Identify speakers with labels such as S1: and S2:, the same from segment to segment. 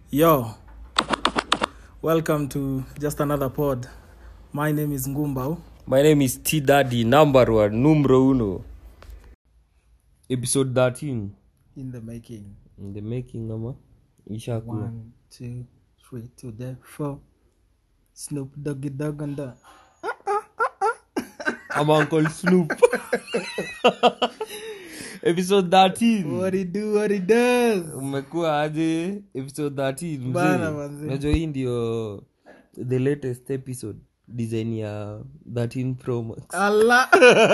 S1: Yo, welcome to just another pod. My name is Ngumbao.
S2: My name is T Daddy, number one, numero uno. Episode 13.
S1: In the making.
S2: In the making, ama? Ishakuwa.
S1: One, two, three, to the four. Snoop Doggy Dogg and the.
S2: I'm Uncle Snoop. Episode 13.
S1: What he do, what he does.
S2: Umekuwa aje? Episode 13. mzee.
S1: Bana, manze.
S2: Unajua hii ndio the latest episode design ya 13 Pro Max.
S1: Allah.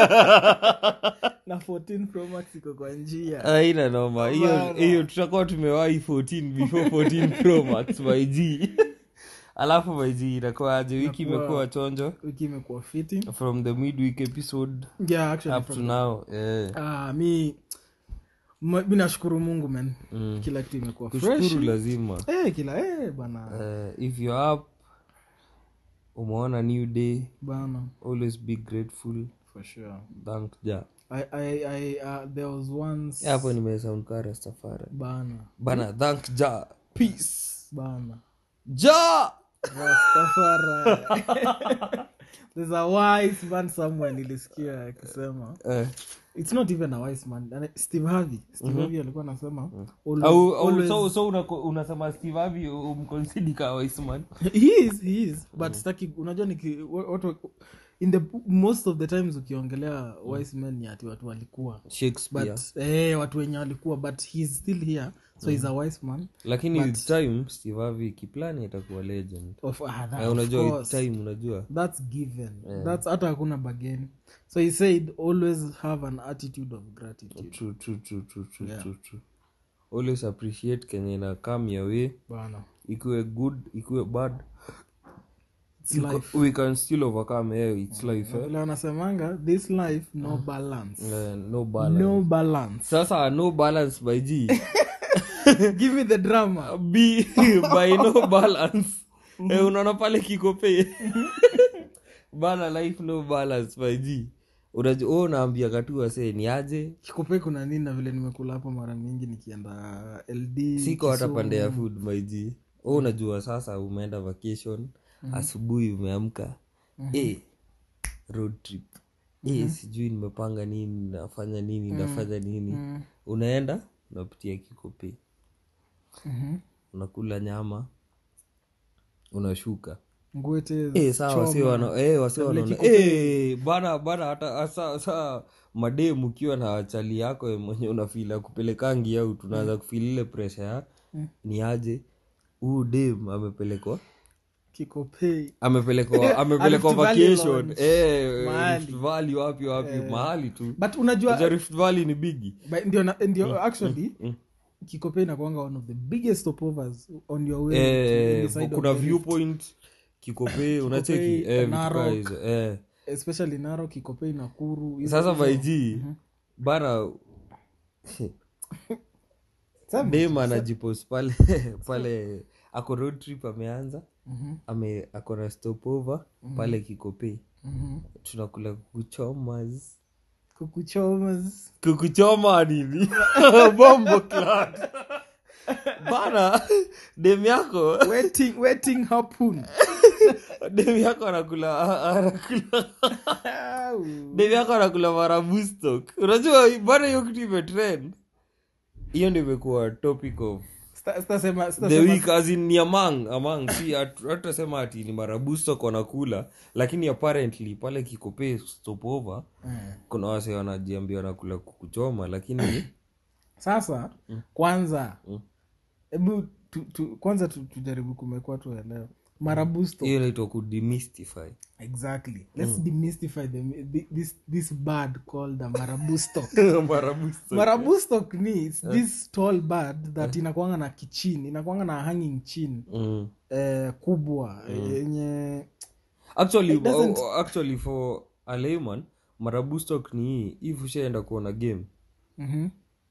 S1: na 14 Pro Max iko kwa njia.
S2: aina noma hiyo
S1: Bana.
S2: hiyo tutakuwa tumewahi 14 before 14 pro max by g alafu by g inakuwaje wiki
S1: Inakuwa-
S2: imekuwa chonjo
S1: Wiki imekuwa fiti.
S2: from the midweek episode
S1: Yeah, actually.
S2: up to
S1: from-
S2: now eh.
S1: Ah, mi ma- mi nashukuru mungu man
S2: Mm.
S1: kila kitu imekuwa fresh
S2: kushukuru lazima
S1: eh, kila eh, bana
S2: eh, if you're up umeona new day
S1: bana
S2: always be grateful
S1: for sure
S2: thank ja
S1: I, I, I, uh, there was once
S2: Eh, hapo nimesound ka rastafari
S1: bana
S2: bana thank ja peace
S1: bana
S2: ja
S1: Rastafari. there's a wise man somewhere nilisikia akisema
S2: eh.
S1: it's not even a wise man Ana- steve harvey steve harvey alikuwa anasema always-
S2: au, au
S1: always-
S2: so, so unako- unasema steve avi umkonsidi ka waisman
S1: he is he is but staki unajua niki wa- watu in the most of the times ukiongelea wise men ni ati watu walikuwa
S2: shakespeare
S1: but eh, watu wenye walikuwa but he's still here so he's a wise man
S2: lakini with time steve avi kiplani atakuwa legend
S1: of, ah, that,
S2: Eh,
S1: of
S2: unajua with
S1: course.
S2: time unajua
S1: that's given that's hata hakuna bageni so he said always have an attitude of gratitude
S2: true, true, true, true, true,
S1: Yeah.
S2: true, true. always appreciate kenye na come your way
S1: bana
S2: ikuwe good ikuwe bad
S1: It's
S2: You ca-
S1: life.
S2: we can still overcome yeah, its life eh?
S1: vile wanasemanga this life no balance
S2: Eh, no balance
S1: no balance
S2: sasa no balance by g
S1: give me the drama
S2: b by no balance eh, unaona pale kikope bana life no balance by g unajua wewe unaambia katu wasee ni aje
S1: kikope kuna nini na vile nimekula hapo mara mingi nikienda ld
S2: siko hata
S1: Kisumu.
S2: pande ya food my g wewe unajua sasa umeenda vacation asubuhi umeamka eh, road trip eh, sijui nimepanga nini nafanya nini nafanya nini unaenda unapitia kikope
S1: Mhm.
S2: unakula nyama unashuka
S1: ngwete
S2: Eh, sawa wasi wana eh, wasi wanaona eh, bana bana hata sa, sa mademu ukiwa na wachali yako mwenye unafila kupelekangi au tunaanza kufili ile presha ya ni aje huu dem amepelekwa
S1: kikope
S2: amepelekwa amepelekwa
S1: Rift Valley
S2: vacation
S1: Lounge.
S2: eh,
S1: Mahali.
S2: Rift Valley wapi wapi mahali tu
S1: but unajua
S2: Unajua Rift Valley ni bigi
S1: but ndio na- ndio actually kikope inakwanga one of the biggest stopovers on your way to
S2: eh,
S1: the side
S2: kuna
S1: of the rift.
S2: viewpoint kikope unacheki eh, vitu kaa
S1: Narok.
S2: hizo eh.
S1: especially naro kikope nakuru hizo-
S2: sasa
S1: hizo-
S2: vaiji bana
S1: Sema.
S2: dem anajipos pale pale ako road trip ameanza
S1: Mhm,
S2: ame ako na stopover pale kikope
S1: mhm.
S2: tunakula kukuchomas
S1: kukuchomas
S2: kukuchoma nini bombo clat bana dem yako
S1: waiting waiting harpoon
S2: dem yako anakula anakula
S1: Au.
S2: dem yako anakula marabustok unajua bana hiyo kitu imetrend hiyo ndio imekuwa topic of
S1: Sita- sitasema-
S2: the
S1: sitasema-
S2: week as in ni among among si hatu- hatutasema ati ni marabustok wanakula lakini apparently pale kikope stopover
S1: Eh.
S2: kuna wase wanajiambia wanakula kukuchoma lakini
S1: sasa kwanza hebu tu, tu, kwanza tu, tujaribu kumekwa tuelewe marabusto
S2: hiyo inaitwa kudemystify
S1: exactly let's demystify the, thi- this, this bird called a marabusto
S2: marabustok
S1: marabustok ni it's this tall bird that inakwanga na kichin inakwanga na hanging chin
S2: mm.
S1: eh, kubwa yenye
S2: actually,
S1: It doesn't-
S2: oh, actually for a layman marabustok ni hii if ushaenda kuona game
S1: Mhm.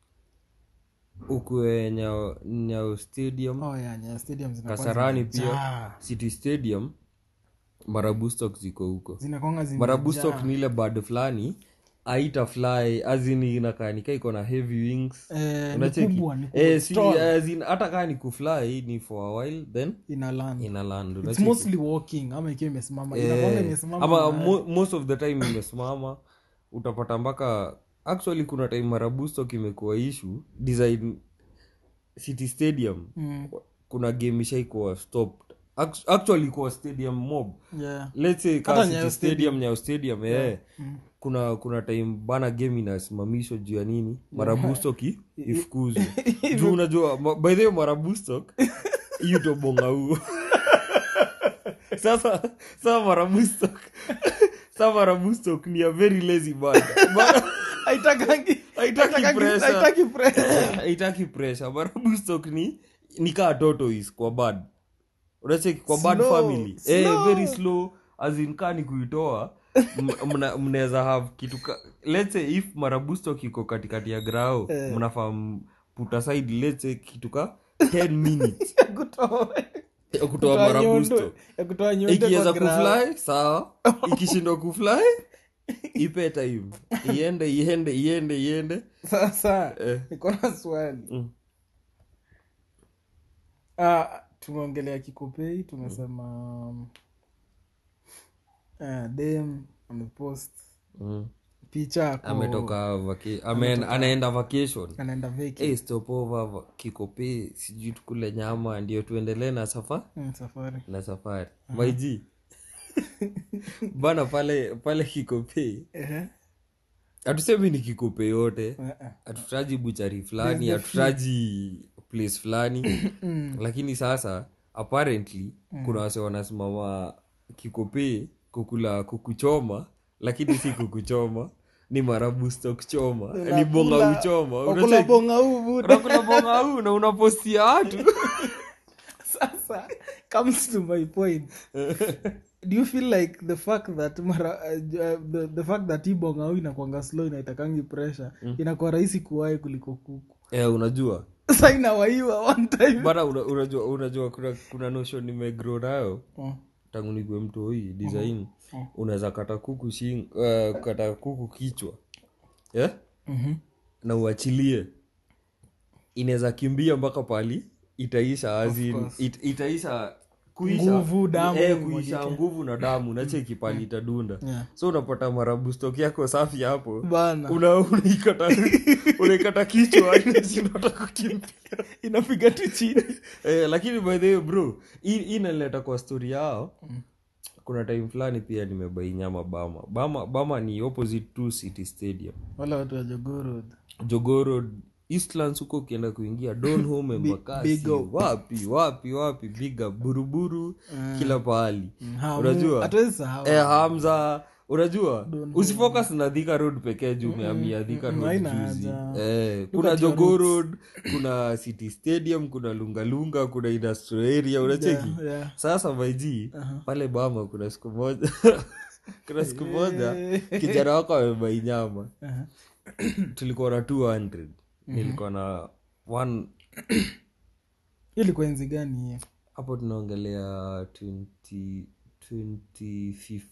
S2: ukue nyao, nyao stadium
S1: oh, yeah, yeah, stadium zinakuwa
S2: kasarani
S1: zimejaa.
S2: pia city stadium marabustok ziko huko
S1: zinakwanga zimejaa.
S2: marabustok ni ile bad fulani aita fly azini inakaanika iko na heavy wings
S1: Eh, ni
S2: Unacheki?
S1: kubwa, ni kubwa,
S2: Eh, si,
S1: strong.
S2: as in, hata kaa ni kufly ni for a while then
S1: ina land
S2: ina land
S1: It's
S2: unacheki?
S1: mostly walking ama ikiwa imesimama
S2: Eh,
S1: inakwanga imesimama
S2: ama
S1: na-
S2: mo, most of the time imesimama utapata mpaka actually kuna time marabusto kimekuwa ishu design city stadium
S1: Mm,
S2: kuna game ishaikuwa stopped Act- actually kuwa stadium mob
S1: yeah.
S2: let's say
S1: Hata
S2: ka
S1: Nyayo
S2: city stadium nyayo stadium eh
S1: Mm.
S2: kuna kuna time bana game inasimamishwa juu ya nini marabustok i- ifukuzwe juu unajua ma- by the way marabustok hiyo tobonga huo sasa sasa marabustok sasa marabustok ni a very lazy band Ba-
S1: Haitakangi-
S2: Haitaki
S1: haitakangi-
S2: pressure.
S1: haitaki pressure.
S2: haitaki pressure marabustok ni ni kaa tortoise kwa bad unacheki kwa bad
S1: Slow,
S2: family eh,
S1: slow.
S2: very slow as in kaa ni kuitoa m- mna- mnaweza have kitu ka, let's say if marabusto kiko katikati ya grao
S1: Eh.
S2: mnafaa m- put aside let's say kitu ka 10 minutes
S1: Ya kutoa-
S2: ya kutoa
S1: kutoa
S2: marabusto
S1: nyundo- ya kutoa nyundo
S2: ikiweza
S1: kwa ground.
S2: kufly sawa ikishindwa kufly ipe time iende iende iende iende
S1: sasa
S2: Eh.
S1: niko na swali
S2: Mm.
S1: Ah, tumeongelea kikopei tumesema um, ah, dem amepost
S2: mm.
S1: picha ako-
S2: ametoka vaki- amen, anaenda vacation
S1: anaenda veki
S2: hey, stopover va- kikope sijui tukule nyama ndio tuendelee na safa
S1: Mm, safari
S2: na safari maiji bana pale pale kikope
S1: Ehe.
S2: hatusemi ni kikope yote
S1: Eh, eh.
S2: hatutaji buchari fulani hatutaji place fulani lakini sasa apparently kuna wase wanasimama kikope kukula kukuchoma lakini si kukuchoma ni marabusto kuchoma ni bonga
S1: Unakula-
S2: uchoma
S1: wakula
S2: Unacheki?
S1: bonga huu buda.
S2: unakula bonga huu na unapostia watu
S1: sasa comes to my point do you feel like the fact that mara, uh, the, the fact that hii bonga huu inakwanga slow inaitakangi pressure inakuwa rahisi kuwahi kuliko kuku
S2: eh, unajua
S1: sa inawaiwa one time
S2: bana una, unajua unajua kuna, kuna notion nimegrow nayo
S1: Oh.
S2: tangu nikwe mtu hii design
S1: Mhm.
S2: unaweza kata kuku shing, uh, kata kuku kichwa yeah?
S1: Mhm.
S2: na uachilie inaweza kimbia mpaka pali itaisha azin,
S1: course.
S2: it, itaisha kuisha
S1: Nguvu, damu,
S2: eh,
S1: imwagike.
S2: kuisha nguvu na damu nacheki pali itadunda
S1: Yeah.
S2: so unapata marabustok yako safi hapo
S1: bana
S2: una unaikata unaikata kichwa inashindwa kukimbia
S1: inapiga tu chini
S2: eh, lakini by the way bro hii hii inaleta kwa story yao kuna time fulani pia nimebai nyama bama bama bama ni opposite to city stadium
S1: wala watu wa jogorod
S2: jogoro eastlands huko ukienda kuingia donhome embakasi
S1: big up.
S2: wapi wapi wapi biga buruburu kila pahali unajua
S1: hatuwezi sahau
S2: eh, hamza unajua usifocus na dhika road pekee juu umeamia dhika road
S1: haina
S2: juzi
S1: haja.
S2: eh, kuna jogo road kuna city stadium kuna lungalunga kuna industrial area unacheki
S1: Yeah, yeah.
S2: sasa maiji pale bama kuna siku moja kuna siku moja kijana wako amebai nyama
S1: Aha.
S2: tulikuwa na 200 nilikuwa na one
S1: ilikuwa enzi gani hiyo
S2: hapo tunaongelea 20 2015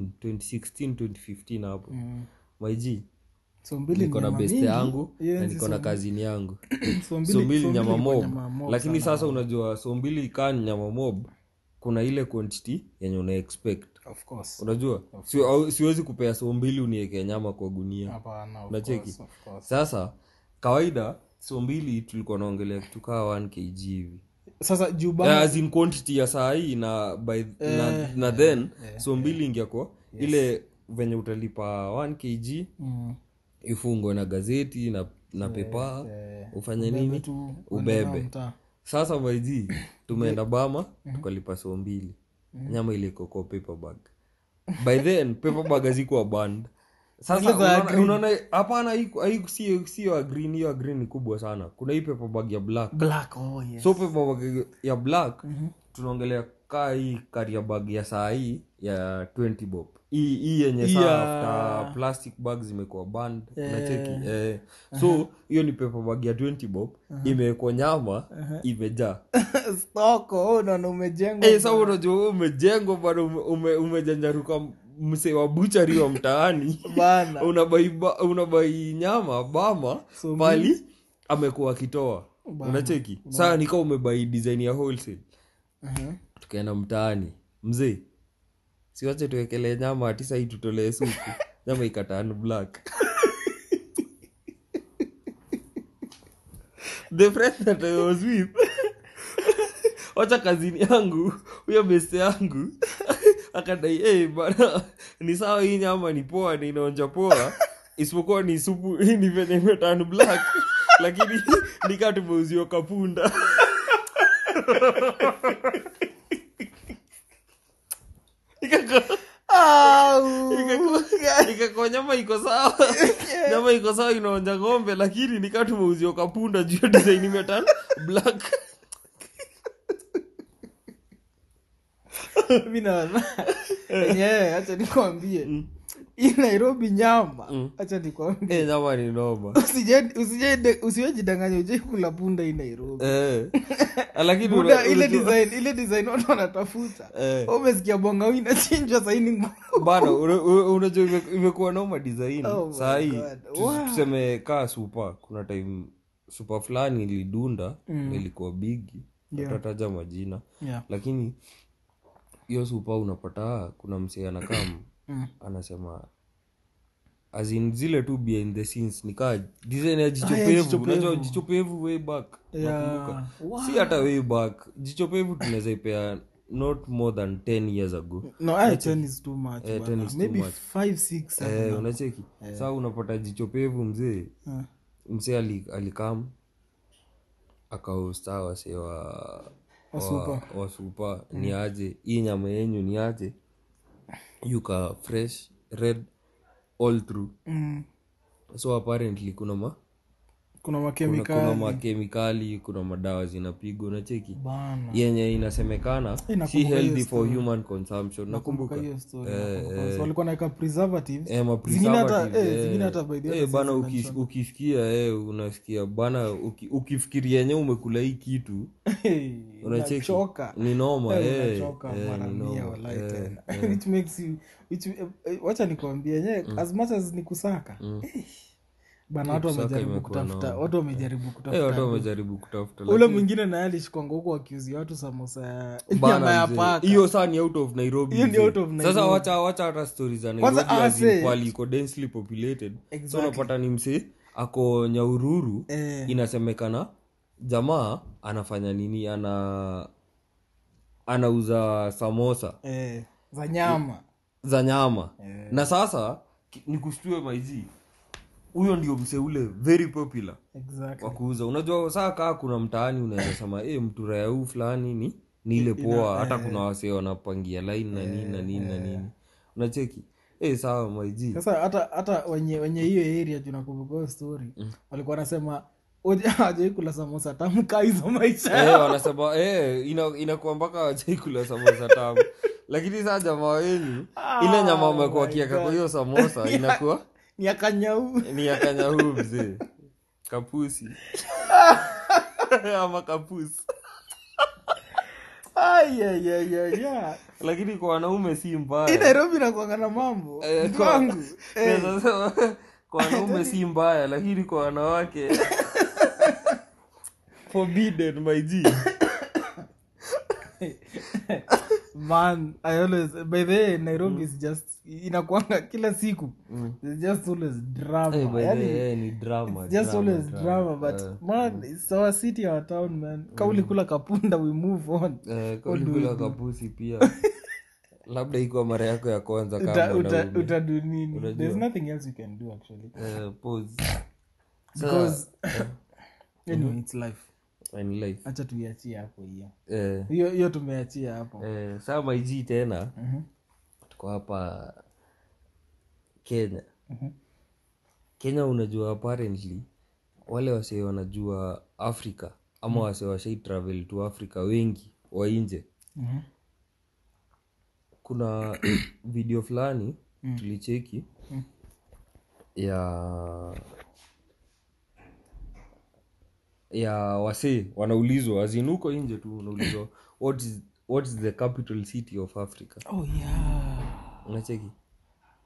S2: 2016 2015 hapo
S1: Mm.
S2: maiji
S1: so mbili
S2: niko
S1: ni
S2: na
S1: nyama
S2: beste
S1: mingi.
S2: yangu
S1: Hiyo
S2: na
S1: enzi
S2: niko na
S1: so-
S2: kazini yangu
S1: so mbili-
S2: so mbili
S1: so
S2: nyama
S1: ilikuwa
S2: mob
S1: nyama mob
S2: lakini
S1: sana.
S2: sasa unajua so mbili kaa ni nyama mob kuna ile quantity yenye una expect
S1: of course
S2: unajua si, au- siwezi kupea so mbili uniekea nyama kwa gunia
S1: hapana of
S2: Unacheki?
S1: course, of course.
S2: sasa kawaida so mbili tulikuwa naongelea kitu kaa 1 kg hivi
S1: sasa juu
S2: yeah,
S1: bana
S2: as in quantity ya saa hii na, by, na, na then so mbili ingiako ile venye utalipa 1 kg
S1: Mm.
S2: ifungwe na gazeti na, na pepa
S1: eh,
S2: ufanye nini
S1: tu
S2: ubebe
S1: mtaa.
S2: sasa maiji tumeenda bama tukalipa so mbili nyama ile iko kwa paper bag by then paper bag hazikuwa band sasa
S1: Zile za
S2: unaona-
S1: green.
S2: unaona hapana haiku- haiku- sio sio ya green hiyo ya green ni kubwa sana kuna hii paper bag ya black
S1: black oh yes
S2: so paper bag ya black tunaongelea kaa hii karia bag ya saa hii ya 20 bob hii hii yenye saa
S1: Yeah.
S2: after plastic bag zimekuwa band unacheki eh. so hiyo ni paper bag ya 20 bob imewekwa nyama imejaa
S1: stoko oh, unaona umejengwa
S2: Eh, sasa unajua wewe umejengwa bado ume- ume- umejanjaruka msee wa buchari wa mtaani
S1: bana
S2: unabai ba- unabai nyama bama
S1: So
S2: pali amekuwa akitoa
S1: Bana.
S2: unacheki saa nika umebai design ya wholesale
S1: Mhm.
S2: tukaenda mtaani mzee siwache tuwekelee nyama ati sahii tutolee supu nyama ikataan black the friend that I was with wacha kazini yangu huyo beste yangu akadai hey, bana ni sawa hii nyama ni poa ni inaonja poa isipokuwa ni supu ni venye imetan black lakini nikaa tumeuziwa kapunda Ikaka-
S1: Au.
S2: ikakuwa nyama iko sawa nyama iko sawa inaonja ng'ombe lakini nikaa tumeuziwa kapunda juu ya design imetan black
S1: mi naona enyewe hacha nikwambie hii nairobi nyama hacha nikwambie
S2: Eh, nyama ni noma
S1: Usije- usije- usiwejidanganya ujai kula punda hii nairobi
S2: Eh. lakini
S1: buda
S2: una-
S1: ile
S2: unajua-
S1: design ile design watu wanatafuta
S2: Eh.
S1: Wewe umesikia bongau inachinjwa saini ngumu
S2: bana una- una- unajua ime- imekuwa noma design
S1: Oh my
S2: sahii
S1: God.
S2: tu-
S1: Wow.
S2: tuseme kaa supa kuna time supa fulani ilidunda na ilikuwa bigi
S1: Yeah.
S2: atataja majina
S1: yeah.
S2: lakini hiyo supa unapata kuna msee anakaa
S1: Mm.
S2: anasema azin zile tu behind the scenes nikaa design ya
S1: Ah,
S2: jichopevu
S1: yeah, jicho
S2: unajua
S1: pevu.
S2: jichopevu way back
S1: Yeah.
S2: nakumbuka
S1: Wow.
S2: si hata way back jichopevu tunaweza ipea not more than 10 years ago
S1: no I, 10 is too much
S2: Eh,
S1: bana.
S2: 10 is too
S1: maybe
S2: much.
S1: 5 6 7
S2: eh, unacheki saa unapata jichopevu mzee
S1: Ah.
S2: msee ali- alikam akaosta wase wa
S1: Wasupa.
S2: wa- wasupa ni aje hii nyama yenyu ni aje yuka fresh red all through
S1: Mm.
S2: so apparently kuna ma
S1: kuna
S2: kuna,
S1: makemikali
S2: kuna makemikali kuna madawa zinapigwa unacheki
S1: bana
S2: yenye inasemekana
S1: Eh,
S2: si
S1: nakumbuka hiyo
S2: healthy for
S1: story.
S2: human consumption nakumbuka
S1: hiyo story
S2: Eh,
S1: nakumbuka.
S2: eh.
S1: So walikuwa naeka preservatives
S2: Eh, ma
S1: Zingine hata-
S2: preservatives,
S1: eh,
S2: eh.
S1: zingine hata by the way
S2: Eh, bana
S1: si
S2: uki-
S1: mention.
S2: ukisikia eh, unasikia bana uki, ukifikiria yenye umekula hii kitu
S1: Hey,
S2: unacheki
S1: unachoka
S2: ni noma
S1: Eh,
S2: eh,
S1: unachoka
S2: eh,
S1: mara
S2: ni
S1: mia
S2: noma,
S1: walai
S2: eh,
S1: tena.
S2: eh.
S1: Which makes you- which- eh, eh, wacha nikwambie yenyewe as much as ni kusaka eh, bana watu
S2: kusaka
S1: wamejaribu
S2: imekuwa
S1: kutafuta
S2: noma.
S1: watu wamejaribu
S2: Eh, watu
S1: kutafuta
S2: wamejaribu kutafuta
S1: ule
S2: lakini-
S1: mwingine naye alishikwanga huko akiuzia watu samosa ya
S2: Bana
S1: nyama ya
S2: mzee,
S1: paka
S2: hiyo saa ni out of nairobi
S1: Hiyo ni
S2: mzee.
S1: out of
S2: sasa
S1: Nairobi.
S2: wacha wacha hata stori za
S1: Kwanza,
S2: nairobi
S1: ah,
S2: as in
S1: say-
S2: pahali iko densely populated so
S1: Exactly.
S2: unapata ni msee ako nyaururu
S1: Eh.
S2: inasemekana jamaa anafanya nini ana anauza samosa
S1: eh, za nyama
S2: za nyama
S1: Eh.
S2: na sasa ki- nikushtue maizi huyo ndio msee ule very popular
S1: exactly
S2: wa kuuza unajua saa kaa kuna mtaani unaweza sema e, mturaya huu fulani ni ni ile poa hata kuna wasee wanapangia line na nini na nini na nini unacheki e, sawa maiji
S1: sasa hata hata wenye wenye hiyo area tunakumbuka hiyo story walikuwa wanasema hawajawai kula samosa tamka hizo maisha
S2: Eh, wanasema eh, ina- inakuwa mpaka wajaikula samosa tamu lakini saa jamaa wenyu ile nyama amekuwa
S1: my
S2: kiaka kwa
S1: God.
S2: hiyo samosa inakuwa
S1: ni akanyau
S2: ni ya kanyahuu mzee kapusi ama kapusi
S1: ayayayaya
S2: lakini kwa wanaume si
S1: hii
S2: mbaya
S1: nairobi nakwanga na mambo
S2: Eh,
S1: Mtu
S2: kwa-
S1: wangu eh,
S2: Naweza sema, kwa wanaume si mbaya lakini kwa wanawake forbidden my G.
S1: man i always by the way nairobi is just inakwanga kila siku There's just always drama
S2: Eh, by the
S1: Yaani,
S2: way, eh, ni drama,
S1: it's just
S2: drama,
S1: always drama but
S2: Eh,
S1: man it's our city our town man kauli kula kapunda we move on
S2: eh, kaulikula kapusi pia labda ikuwa mara yako ya kwanza
S1: Uta-
S2: kama
S1: uta-
S2: mwanaume.
S1: utadu nini
S2: Unajua.
S1: there's nothing else you can do actually
S2: Eh, pause.
S1: because
S2: Sasa,
S1: anyway it's life
S2: in life.
S1: hacha tuiachie hapo hiyo
S2: Eh,
S1: hiyo hiyo tumeachia hapo
S2: eh, saa maiji tena
S1: Mhm.
S2: tuko hapa kenya
S1: Mhm.
S2: kenya unajua apparently wale wasee wanajua africa ama wasee washai travel to africa wengi wa nje
S1: Mhm.
S2: kuna video fulani tulicheki ya ya wasee wanaulizwa azinuko nje tu unaulizwa what is, what is the capital city of africa
S1: oh yeah
S2: unacheki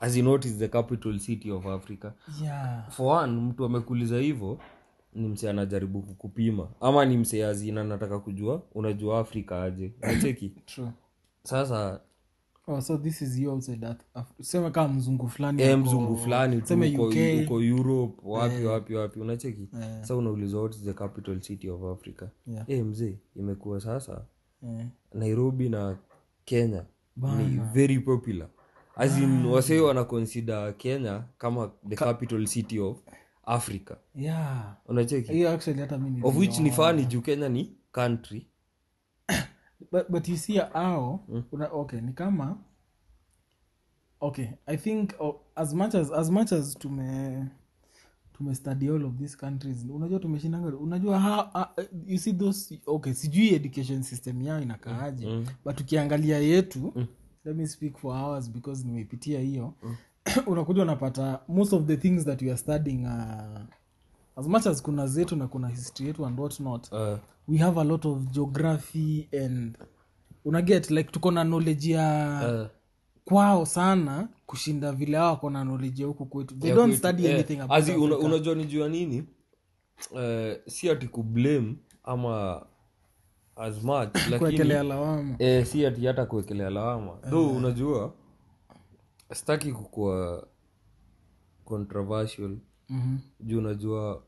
S2: as in what is the capital city of africa
S1: yeah
S2: for one mtu amekuuliza hivyo ni msee anajaribu kukupima ama ni msee azina nataka kujua unajua afrika aje nacheki
S1: true
S2: sasa
S1: oh so this is you outside that Af- sema kama mzungu fulani
S2: e
S1: ako-
S2: mzungu fulani tu
S1: seme
S2: uko,
S1: uk
S2: uko europe wapi wapi wapi unacheki
S1: Eh.
S2: sa unaulizwa what is the capital city of africa
S1: Yeah.
S2: e mzee imekuwa sasa
S1: Eh.
S2: nairobi na kenya ni very popular as in wasee wana consider kenya kama the capital city of africa
S1: yeah
S2: unacheki
S1: hiyo actually hata mi
S2: of which ni fani juu kenya ni country
S1: but, but you see ao una, okay ni kama okay i think oh, as much as as much as tume tume study all of these countries unajua tumeshindanga unajua how, uh, you see those okay sijui education system yao inakaaje
S2: Mm.
S1: but ukiangalia yetu let me speak for hours because nimeipitia hiyo unakuja unapata most of the things that we are studying uh, as much as kuna zetu na kuna history yetu and what not
S2: uh,
S1: we have a lot of geography and unaget like tuko na knowledge ya
S2: uh,
S1: kwao sana kushinda vile hao wako na knowledge ya huku kwetu they
S2: ya
S1: don't
S2: kwetu.
S1: study
S2: Eh,
S1: anything about
S2: as in, una,
S1: Africa.
S2: unajua ni juu ya nini uh, si ati kublame ama as much lakini
S1: kuwekelea lawama
S2: eh, si ati hata kuwekelea lawama though unajua sitaki kukua controversial
S1: Mhm.
S2: juu unajua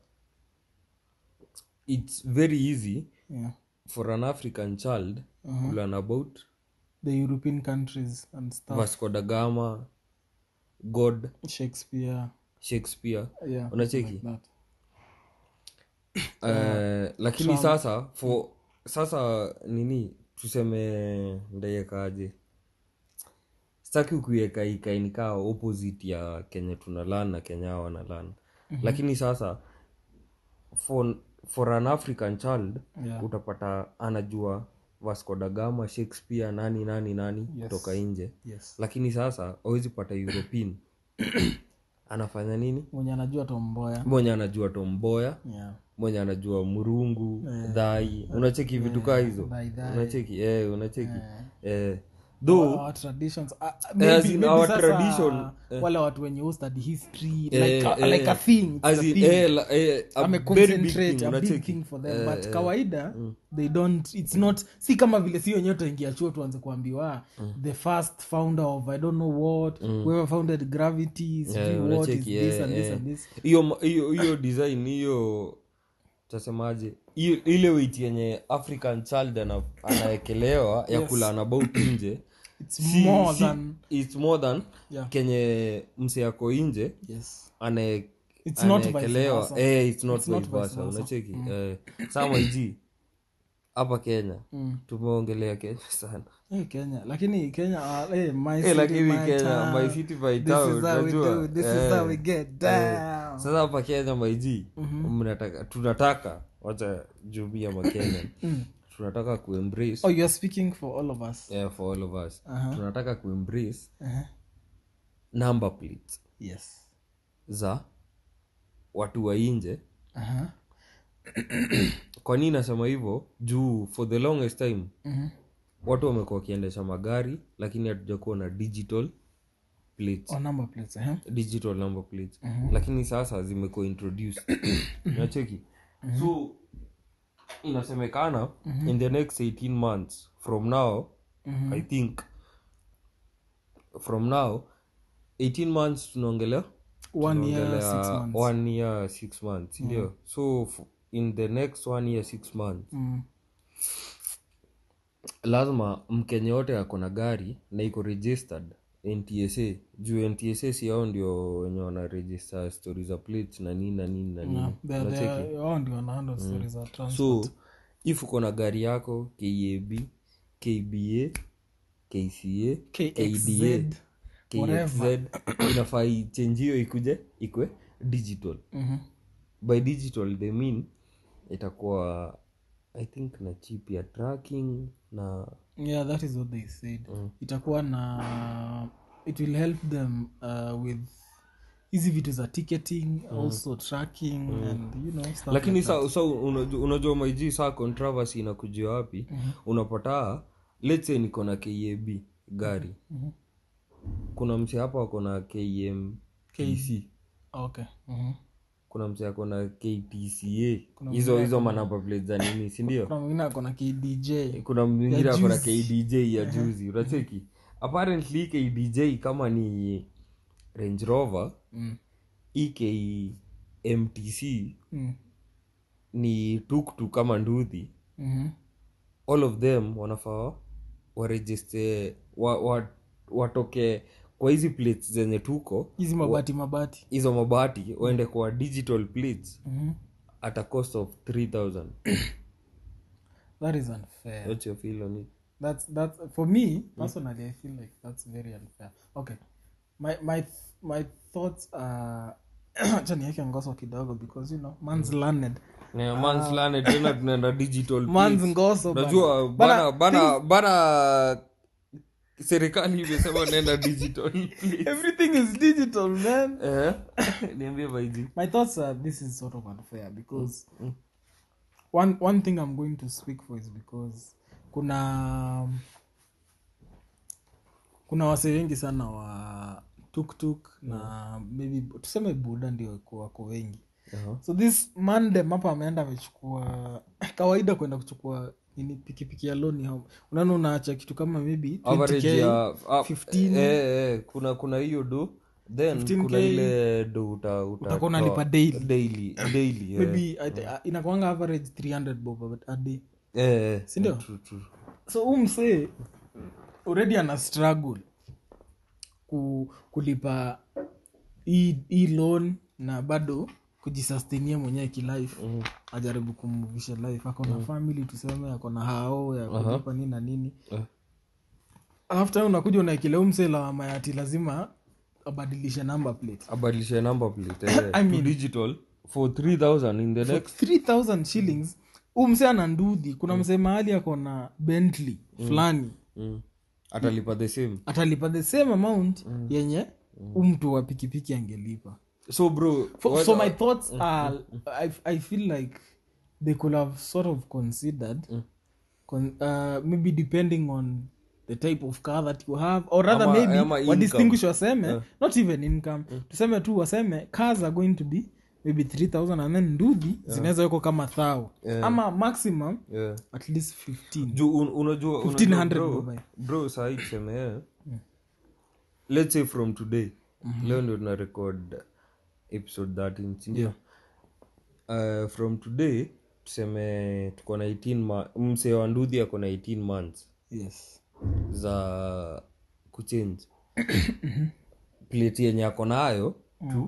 S2: its very easy
S1: yeah.
S2: for an african child uh-huh. learn about
S1: the european countries and stuff
S2: vasco da gama god
S1: shakespeare
S2: shakespeare
S1: yeah
S2: unacheki
S1: like that.
S2: Eh, lakini sasa for sasa nini tuseme ndaiekaje sitaki kuiweka ikainikaa opposite ya kenye tunalan na kenya hao wanalan mm-hmm. lakini sasa for, for an african child
S1: Yeah.
S2: utapata anajua vasco da gama shakespeare nani nani nani
S1: Yes.
S2: kutoka nje
S1: yes
S2: lakini sasa awezi pata european anafanya nini
S1: mwenye anajua tomboya
S2: mwenye anajua tomboya
S1: yeah
S2: mwenye anajua murungu dhai unacheki vitu kaa hizo
S1: dhai, dhai.
S2: unacheki eh, unacheki eh, though
S1: our traditions uh,
S2: as
S1: maybe,
S2: in
S1: maybe
S2: our
S1: sasa,
S2: tradition,
S1: wale watu wenye who study history
S2: eh,
S1: like, a,
S2: eh,
S1: like a thing it's
S2: as
S1: a
S2: in,
S1: thing.
S2: eh, la- eh, a
S1: ame
S2: very big
S1: concentrate
S2: thing,
S1: a big
S2: unacheki.
S1: thing for them
S2: Eh,
S1: but
S2: eh,
S1: kawaida they don't it's not si kama vile si wenyewe utaingia chuo tuanze kuambiwa the first founder of i don't know what whoever founded gravity sijui
S2: Eh,
S1: what is
S2: unacheki,
S1: this
S2: eh,
S1: and this
S2: eh.
S1: and this
S2: hiyo ma- hiyo hiyo design hiyo tasemaje hiyo- ile weit yenye african child ana- anaekelewa ya
S1: Yes.
S2: kulana about nje
S1: it's
S2: si-
S1: more
S2: si-
S1: than
S2: it's more than
S1: Yeah.
S2: kenye mse ako nje
S1: yes
S2: anae-
S1: It's not vice
S2: anaekelewa
S1: versa.
S2: eh, it's not
S1: It's not
S2: vice
S1: vice
S2: versa,
S1: versa.
S2: unacheki eh, sama iji hapa kenya tumeongelea kenya sana
S1: hey, kenya lakini kenya uh, hey, my
S2: Eh,
S1: city,
S2: lakini
S1: my
S2: kenya
S1: town.
S2: my city by
S1: this
S2: town
S1: is how we
S2: unajua?
S1: do this is
S2: Eh,
S1: how we get
S2: eh.
S1: down
S2: sasa hapa kenya maiji mnataka tunataka wacha jumia makenya tunataka kuembrace
S1: oh you are speaking for all of us
S2: yeah, for all of us
S1: Aha.
S2: tunataka kuembrace
S1: uh-huh.
S2: number plates
S1: yes
S2: za watu wa nje
S1: uh-huh.
S2: kwa nini nasema hivyo juu for the longest time
S1: Mhm.
S2: watu wamekuwa wakiendesha magari lakini hatujakuwa na digital plates
S1: oh, number plates uh-huh.
S2: digital number plates lakini sasa zimekuwa introduced nacheki so inasemekana in the next 18 months from now i think from now 18 months tunaongelea
S1: one year
S2: tunaongelea
S1: six months
S2: one year six months ndio so f- in the next one year six months
S1: mm.
S2: lazima mkenya yote ako na gari na iko registered ntsa juu ntsa si ao ndio wenye wana register stori za plates na nini na nini na nini
S1: They're-
S2: Unacheki?
S1: they're- wao ndio wanahandle stories za transport.
S2: so if uko na gari yako kab kba kca
S1: KXZ,
S2: kda
S1: whatever.
S2: kxz inafaa ichenjio ikuje ikwe digital
S1: Mhm.
S2: by digital they mean itakuwa i think na chip ya tracking na
S1: yeah that is what they said itakuwa na it will help them uh, with hizi vitu za ticketing also tracking and you know stuff
S2: lakini
S1: like that.
S2: sa, sa unajua, unajua maiji saa controversy inakujia wapi unapata let's say niko na kab gari kuna mse hapa ako na kmtc
S1: okay mhm.
S2: kuna mse ako na ktca hizo hizo manamba plate za nini sindio
S1: kuna mwingine ako na kdj
S2: kuna mwingine ako na
S1: juzi.
S2: kdj ya juzi unacheki apparently kdj kama ni range rover
S1: mm.
S2: ekmtc
S1: Mm.
S2: ni tuktuk kama nduthi
S1: Mhm.
S2: all of them wanafaa waregister wa, wa, watoke kwa hizi plates zenye tuko
S1: hizi mabati mabati
S2: hizo mabati waende kwa digital plates
S1: Mhm.
S2: at a cost of 3000
S1: that is unfair
S2: what's your feel on it
S1: that's that's for me personally i feel like that's very unfair okay my my my thoughts are acha niweke ngoso kidogo because you know man's learned
S2: Yeah, man's learned, tena tunaenda digital
S1: man's
S2: plates.
S1: ngoso bana.
S2: unajua
S1: Bana,
S2: bana bana bana serikali imesema naenda digital plates.
S1: everything is digital man
S2: Eh? niambie baiji
S1: my thoughts are this is sort of unfair because one one thing i'm going to speak for is because kuna kuna wase wengi sana wa tuktuk na maybe tuseme buda ndio wako- wako wengi
S2: Aha.
S1: so this mandem hapa ameenda amechukua kawaida kwenda kuchukua nini pikipiki ya loni home unaona unaacha kitu kama maybe
S2: average
S1: 20K,
S2: ya ah,
S1: 15.
S2: eh, eh, kuna kuna hiyo do then
S1: 15K.
S2: kuna ile do uta, uta
S1: Utakuwa unalipa daily.
S2: daily daily eh.
S1: maybe I- inakwanga average 300 bob a day
S2: Eh, eh,
S1: Sindio?
S2: true, true.
S1: so huu msee already ana struggle ku, kulipa hii hii loan na bado kujisustainia mwenyewe kilife mm-hmm. ajaribu kumvisha life ako na family tuseme ako na hao ya kulipa nini na nini
S2: Eh.
S1: after unakuja unaekilea huu msee lawama ya ati lazima abadilishe number plate
S2: abadilishe number plate eh,
S1: I
S2: to
S1: mean-
S2: digital for 3000 in the
S1: for
S2: next
S1: 3000 shillings huu msee ana ndudhi kuna msee mahali ako na bentley fulani
S2: mm. atalipa the same
S1: atalipa the same amount yenye huu mtu wa pikipiki angelipa
S2: so bro
S1: For,
S2: what-
S1: so my thoughts are I, i feel like they could have sort of considered con, uh, maybe depending on the type of car that you have or rather
S2: Ama-
S1: maybe
S2: ama income.
S1: wadistinguish waseme not even income tuseme tu waseme cars are going to be maybe 3000 and then ndudhi zinaweza weko kama thao ama maximum
S2: yeah.
S1: at least 15
S2: juu un, unajua
S1: 1500
S2: unajua
S1: bro.
S2: bro, bro sahii tuseme eh, let's say from today leo ndio tuna record episode 13 sindio uh, from today tuseme tuko na 18 ma- msee wa ndudhi ako na 18 months
S1: yes
S2: za kuchange plate yenye ako nayo to,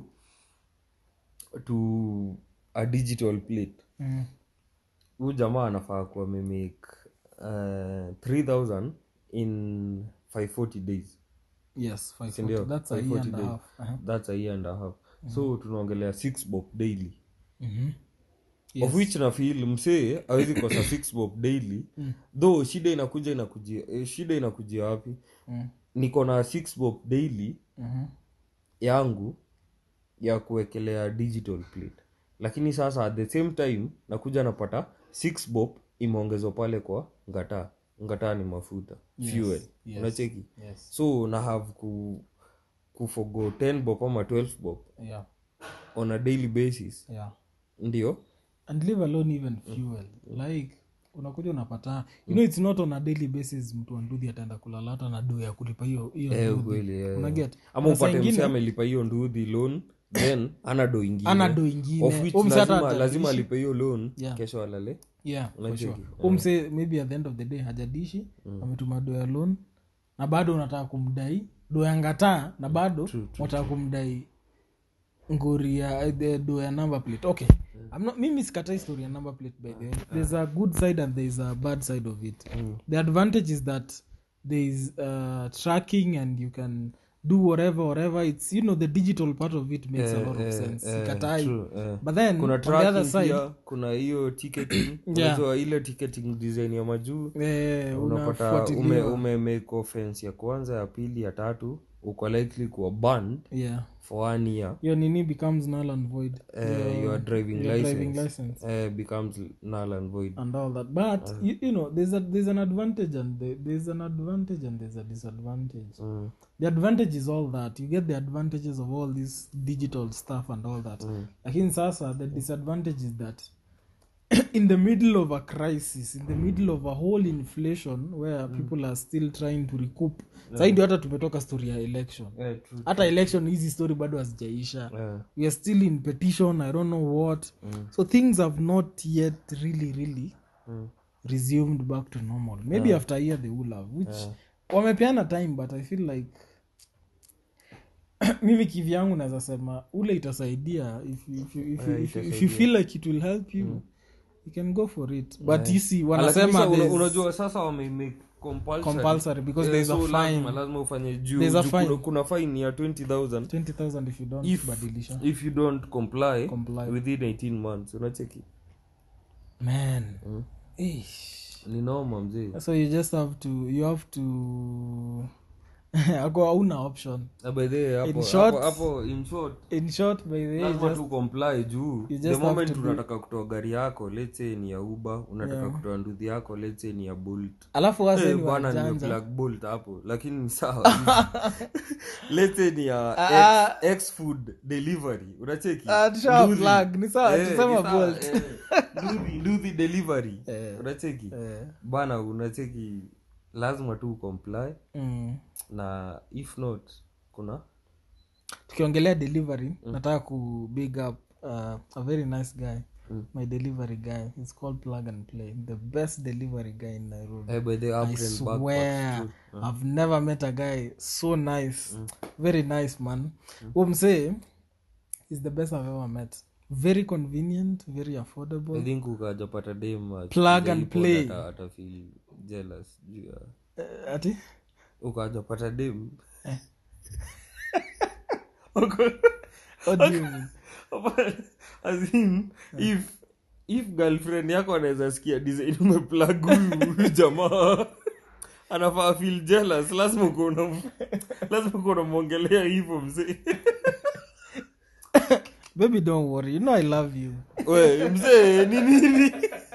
S2: to a digital plate
S1: mm.
S2: huu jamaa anafaa kuwa amemake uh, 3000 in 540 days
S1: yes 540.
S2: sindio
S1: that's a year
S2: 540
S1: and a
S2: days.
S1: half uh-huh.
S2: that's a year and a half so tunaongelea six bob daily
S1: mm-hmm.
S2: of which na feel msee awezi kosa six bob daily though shida inakuja inakujia eh, shida inakujia wapi
S1: mm.
S2: niko na six bob daily
S1: mm-hmm.
S2: yangu ya kuwekelea digital plate lakini sasa at the same time nakuja napata six bob imeongezwa pale kwa ngataa ngataa ni mafuta fuel
S1: yes,
S2: unacheki
S1: yes
S2: so na have ku kufogo 10 bob ama 12 bob
S1: yeah
S2: on a daily basis
S1: yeah
S2: ndio
S1: and leave alone even fuel like unakuja unapata you know it's not on a daily basis mtu wa ndudhi ataenda kulala hata na do ya kulipa hiyo hiyo
S2: Eh,
S1: ndudhi.
S2: kweli, eh.
S1: Unaget?
S2: ama
S1: Na saa
S2: upate
S1: ingine-
S2: mse amelipa hiyo ndudhi loan then ana do ingine
S1: Ana do ingine.
S2: of which
S1: Huyu mse hata
S2: lazima,
S1: hajadishi.
S2: lazima alipe hiyo loan
S1: Yeah.
S2: kesho alale
S1: yeah for
S2: Unacheki?
S1: sure umse maybe at the end of the day hajadishi ametuma do ya loan na bado unataka kumdai do ya ngataa na bado unataka kumdai ngori ya eh, the do ya number plate okay I'm not, mimi sikatai story ya number plate by the way there's a good side and there's a bad side of it the advantage is that there is uh, tracking and you can do whatever whatever it's you know the digital part of it makes a lot of sense sikatai
S2: true, eh.
S1: but then
S2: kuna
S1: on the other
S2: tracking
S1: side
S2: pia kuna hiyo ticketing unajua ile ticketing design ya majuu
S1: eh,
S2: unapata
S1: unafuatiliwa.
S2: ume, ume make offense ya kwanza ya pili ya tatu uko likely kuwa banned
S1: yeah
S2: for one year
S1: your nini becomes null and void
S2: uh, your driving
S1: your
S2: license,
S1: driving license
S2: Uh, becomes null and void
S1: and all that but you, you know there's a there's an advantage and the, there's an advantage and there's a disadvantage
S2: mm.
S1: the advantage is all that you get the advantages of all this digital stuff and all that lakini sasa the disadvantage is that in the middle of a crisis in the middle of a whole inflation where people are still trying to recoup saidi hata tumetoka story ya election
S2: yeah, true.
S1: hata election hizi story bado hazijaisha
S2: Yeah.
S1: we are still in petition i don't know what so things have not yet really really
S2: Mm.
S1: resumed back to normal maybe after a year they will have which wamepeana time but i feel like mimi kivyangu naweza sema ule itasaidia if, you- if, you- if, you- if, you- if you feel like it will help you you can go for it but isi
S2: Lakini
S1: wanasema
S2: sasa una-
S1: there's
S2: unajua sasa wamemake compulsory.
S1: compulsory because
S2: Eh,
S1: there's
S2: so
S1: a
S2: lazima-
S1: fine
S2: lazima ufanye juu
S1: There's a
S2: juu
S1: fine.
S2: kuna, kuna fine ya 20000
S1: 20000 if you don't
S2: if,
S1: badilisha
S2: if you don't comply,
S1: Comply.
S2: within 18 months unacheki
S1: man Eish.
S2: ni noma mzee
S1: so you just have to you have to ako hauna option
S2: Na by the way, hapo-
S1: In short-
S2: hapo- hapo in short
S1: in short by the way
S2: lazima
S1: just
S2: tu comply juu
S1: just
S2: the
S1: have
S2: moment
S1: to do-
S2: unataka kutoa gari yako let's say ni ya uber unataka
S1: Yeah.
S2: kutoa nduthi yako let's say ni ya bolt
S1: alafu wase
S2: Eh,
S1: ni
S2: bwana
S1: wajanja
S2: nimeplug bolt hapo lakini ni sawa let's say ni ya
S1: Ah,
S2: X- X food delivery unacheki
S1: Ah, tushawa
S2: Nduthi.
S1: plug, ni sawa,
S2: Eh,
S1: tusema
S2: ni sawa,
S1: Bolt.
S2: eh, Nduthi- nduthi delivery
S1: Eh.
S2: unacheki
S1: Eh.
S2: bana unacheki lazima tu comply
S1: mm.
S2: na if not kuna
S1: tukiongelea delivery nataka ku big up uh, a very nice guy my delivery guy He's called plug and play the best delivery guy in nairobi
S2: eh, by the up
S1: I
S2: and back
S1: swear I've never met a guy so nice very nice man Huyo msee is the best I've ever met very convenient very affordable
S2: I think ukajapata dem uh,
S1: Plug and
S2: jaipod
S1: play.
S2: ata- atafeel jealous juu ya
S1: Eh, ati
S2: ukajapata dem
S1: what do you mean
S2: As in, if if girlfriend yako anaweza sikia design umeplug huyu jamaa anafaa feel jealous lazima ukuwa unam- lazima ukuwa unamwongelea hivyo mzee
S1: baby don't worry you know i love you
S2: we mzee ni nini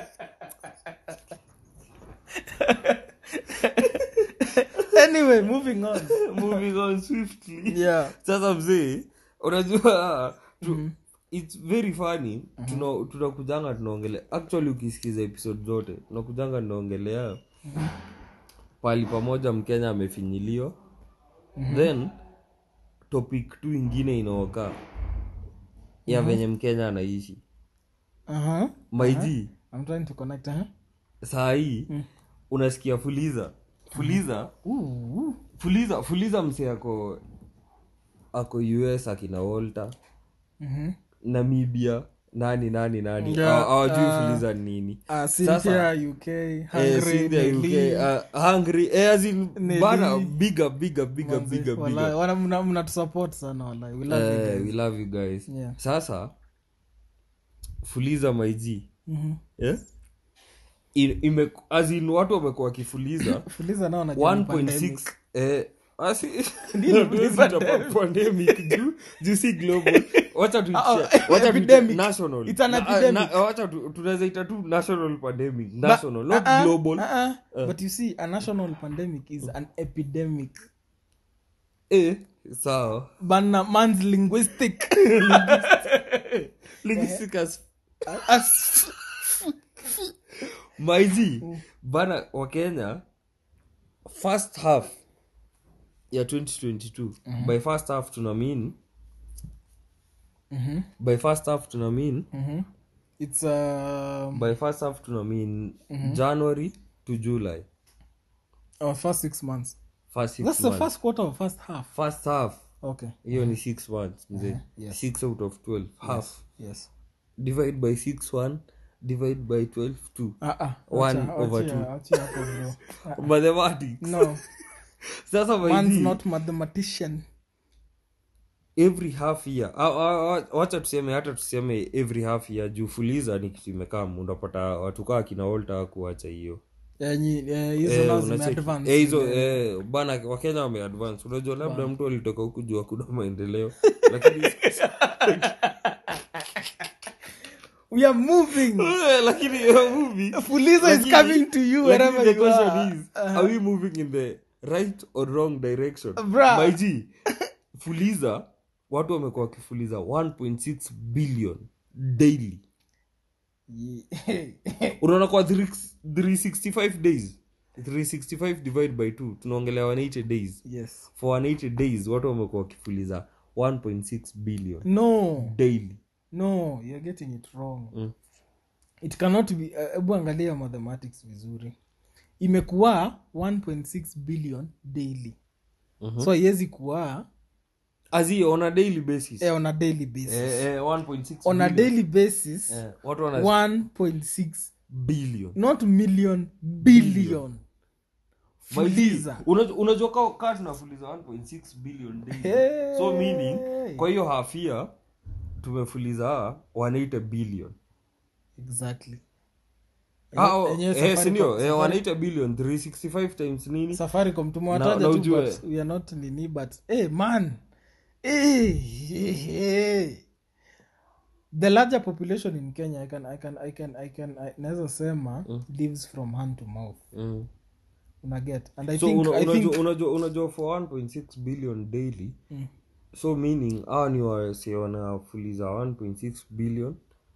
S1: anyway moving on
S2: moving on swiftly
S1: yeah
S2: sasa mzee unajua tu, its very funny tuna- tunakujanga tunaongelea actually ukisikiza episode zote tunakujanga tunaongelea pali pamoja mkenya amefinyiliwa then topic tu ingine inaokaa ya venye mkenya anaishi
S1: uh-huh.
S2: maiji
S1: i'm trying to connect uh-huh.
S2: saa hii unasikia fuliza fuliza
S1: Ooh.
S2: fuliza fuliza mse ako ako us akina walter
S1: Mhm.
S2: namibia nani nani nani
S1: Yeah,
S2: Hawa- hawajui
S1: uh,
S2: fuliza ni nini
S1: Uh,
S2: Sasa-
S1: Cynthia, UK,
S2: Eh,
S1: Hungary,
S2: Cynthia, UK,
S1: Nelly,
S2: uh, hungry eh, as in,
S1: Nelly.
S2: bana bigger bigger bigger
S1: manze,
S2: bigger
S1: walai,
S2: bigger
S1: wana- mna- mnatusupport sana walai. We love you
S2: Eh,
S1: guys.
S2: we love you guys
S1: Yeah.
S2: sasa fuliza maiji
S1: Mhm.
S2: yeah? In, ime, as in watu wamekuwa wakifuliza
S1: Fuliza nao wanajua ni pandemic.
S2: 1.6 eh, asi
S1: Nini
S2: hatuwezi
S1: pandemic?
S2: tapa pandemic juu juu si global wacha tu
S1: Ah, oh,
S2: wacha tu
S1: epidemic.
S2: national
S1: It's an
S2: Na-
S1: epidemic.
S2: na- wacha tu tunaweza ita tu national pandemic
S1: But-
S2: national not
S1: uh-uh,
S2: global
S1: uh-uh. but you see a national pandemic is an epidemic
S2: eh sawa
S1: bana man's linguistic
S2: linguistic as
S1: As-
S2: maizi bana wa kenya first half ya 2022 by first half tuna mean
S1: Mhm,
S2: by first half tuna mean
S1: mhm. it's um,
S2: by first half tuna mean january to july
S1: our first six months
S2: first six
S1: that's the
S2: months.
S1: first quarter of first half
S2: first half
S1: okay
S2: hiyo ni six months mzee
S1: yes.
S2: six out of 12 half
S1: yes
S2: divide by six one divide by 12 two
S1: Ah, ah,
S2: One
S1: acha-
S2: over
S1: achia-
S2: two.
S1: achia hapo bro. Ah,
S2: mathematics
S1: no
S2: sasa
S1: man's
S2: maizi
S1: not mathematician
S2: every half year Ah, ah, ah, wacha tuseme hata tuseme every half year juu fuliza ni kitu imekaa unapata watu kaa kina olta kuacha hiyo
S1: Eh, nyi- eh, hizo
S2: Eh,
S1: nao
S2: unacheki.
S1: zimeadvance.
S2: Eh, hizo eh, bana wakenya wameadvance unajua labda mtu alitoka huku juu hakuna maendeleo lakini
S1: we are moving
S2: Eh, lakini hiyo movie
S1: fuliza is
S2: Lakini-
S1: coming to you
S2: lakini
S1: wherever
S2: the
S1: you
S2: question
S1: are
S2: is, are we moving in the right or wrong direction
S1: Bruh.
S2: My G, fuliza watu wamekuwa wakifuliza 1.6 billion daily unaona kwa 3 365 days 365 divide by 2 tunaongelea 180 days
S1: yes
S2: for 180 days watu wamekuwa wakifuliza 1.6 billion
S1: no
S2: daily
S1: no you're getting it wrong
S2: Mm.
S1: it cannot be uh, hebu angalia mathematics vizuri imekuwa 1.6 billion daily
S2: Mhm.
S1: so haiwezi kuwa
S2: azi on a daily basis
S1: eh, on a daily basis
S2: eh, eh, 1.6
S1: on a
S2: billion.
S1: daily basis
S2: eh, watu wana
S1: 1.6
S2: billion
S1: not million billion
S2: My G,
S1: fuliza
S2: unajua- unajua ka- ka tunafuliza 1.6 billion daily
S1: Hey.
S2: so meaning kwa hiyo half year tumefuliza 180 billion
S1: exactly
S2: Ah, oh,
S1: Enyewe
S2: eh,
S1: Safaricom-
S2: sindio eh,
S1: Safari-
S2: 180 billion 365 times nini
S1: safaricom
S2: Na-
S1: tumewataja
S2: na
S1: tu
S2: ujue-
S1: but we are not nini but hey, man hey, hey, hey. the larger population in kenya i can, I can, I can, I can, I, naweza sema lives from hand to mouth
S2: mm.
S1: una get and i
S2: so
S1: think,
S2: una-
S1: I think
S2: unajua unajua unajua for 1.6 billion daily
S1: Mm.
S2: so meaning hawa ni wase wanafuliza 1.6 billion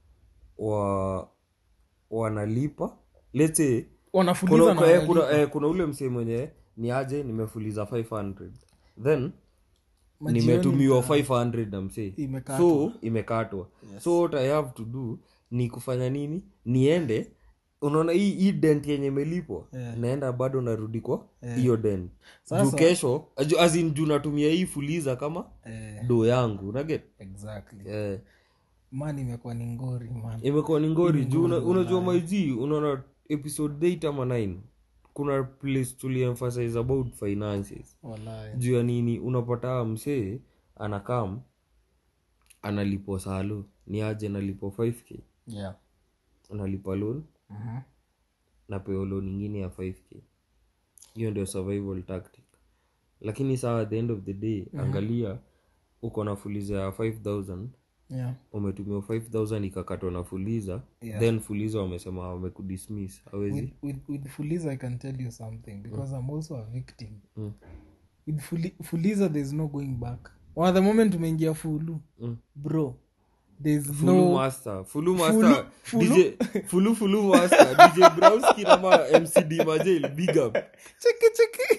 S2: wa wanalipa let's say
S1: wanafuliza
S2: kuna,
S1: na
S2: kuna, eh,
S1: wanalipa.
S2: kuna, eh, kuna ule msee mwenye ni aje nimefuliza 500 then
S1: Majioni
S2: nimetumiwa
S1: ita-
S2: 500 na msee
S1: Imekatwa.
S2: so imekatwa so what i have to do ni kufanya nini niende unaona hii hii dent yenye imelipwa
S1: Yeah.
S2: naenda bado narudi kwa hiyo dent
S1: Sasa-
S2: juu kesho aju- as in juu natumia hii fuliza kama
S1: eh,
S2: do yangu naget
S1: exactly
S2: eh,
S1: man imekuwa ni ngori man
S2: imekuwa ni ngori juu una- unajua maiji unaona episode 8 ama 9 kuna place tuliemphasize about finances
S1: Walai.
S2: juu ya nini unapata msee anakam analipo salo ni aje nalipo 5k
S1: yeah
S2: analipa loan
S1: Mhm.
S2: napewa loan ingine ya 5k hiyo ndio survival tactic lakini saa at the end of the day angalia uko na fuliza ya 5000
S1: yeah
S2: umetumia 5000 ikakatwa na fuliza
S1: Yeah.
S2: then fuliza wamesema wamekudismiss awezi
S1: with, with, with fuliza i can tell you something because i'm also a victim
S2: Mm.
S1: with Fuli, fuliza there's no going back one the moment umeingia fulu
S2: Mm.
S1: bro there's
S2: fulu
S1: no
S2: master fulu master
S1: fulu-
S2: dj fulu fulu master dj browski nama mcd majel big up
S1: cheki cheki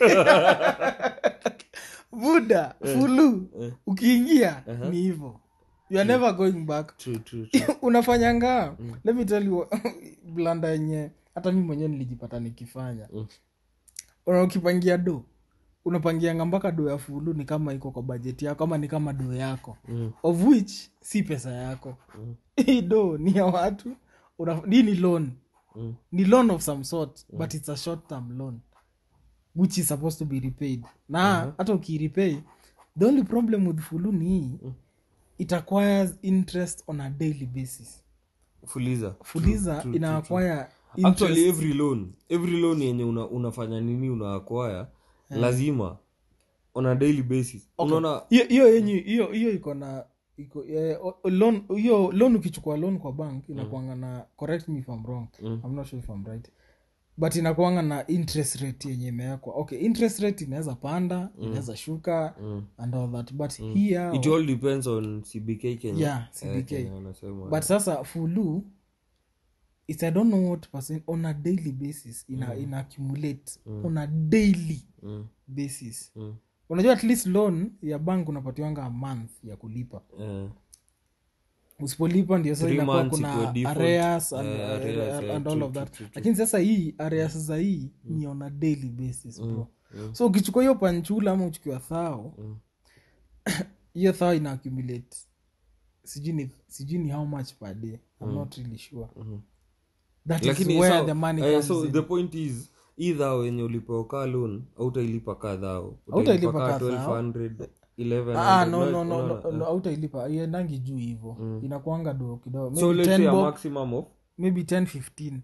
S1: buda fulu ukiingia ni hivo you are never going back
S2: true true, true.
S1: unafanyanga let me tell you blanda yenye hata mi mwenyewe nilijipata nikifanya
S2: Mm.
S1: una ukipangia do unapangianga mpaka do ya fulu ni kama iko kwa bajeti yako ama ni kama do yako
S2: Mm.
S1: of which si pesa yako hii do ni ya watu una, hii ni loan
S2: Mm.
S1: ni loan of some sort but it's a short term loan which is supposed to be repaid na hata ukirepay the only problem with fulu ni hii it acquires interest on a daily basis
S2: fuliza
S1: fuliza
S2: true,
S1: ina acquire
S2: actually
S1: interest
S2: every loan every loan yenye una, unafanya nini unaakwaya lazima on a daily basis unaona
S1: hiyo hiyo yenye hiyo hiyo iko na iko eh, o- o- loan hiyo loan ukichukua loan kwa bank inakuanga na correct me if I'm wrong I'm not sure if I'm right but inakuanga na interest rate yenye imewekwa okay interest rate inaweza panda inaweza shuka and all that but here
S2: it all depends on cbk kenya
S1: Yeah,
S2: Eh,
S1: CBK.
S2: Kenya wanasema
S1: but sasa fulu it's i don't know what percent on a daily basis ina, ina accumulate on a daily
S2: Mm,
S1: basis
S2: mm,
S1: unajua at least loan ya bank unapatiwanga a month ya kulipa
S2: eh,
S1: usipolipa ndio sasa
S2: Three
S1: inakuwa
S2: months iko
S1: kuna
S2: default.
S1: areas and,
S2: Eh, areas,
S1: and,
S2: eh,
S1: and
S2: true,
S1: all of
S2: true,
S1: that
S2: true, true.
S1: lakini sasa hii areas za hii ni on a daily basis bro so ukichukua hiyo panchula ama uchukua thao hiyo thao ina accumulate sijui ni sijui ni how much per day i'm not really sure that is
S2: lakini
S1: where
S2: so,
S1: the money
S2: eh,
S1: comes
S2: so
S1: in.
S2: the point is idha wenye ulipewa ka loan autailipa kadhao
S1: Hautailipa ka thao.
S2: 1200 1100
S1: ah no no
S2: unaona-
S1: no no,
S2: unaona,
S1: no autailipa iendangi juu hivo inakuanga do kidogo
S2: so
S1: maybe
S2: let's
S1: 10
S2: say a
S1: bob
S2: maximum of
S1: maybe 10 15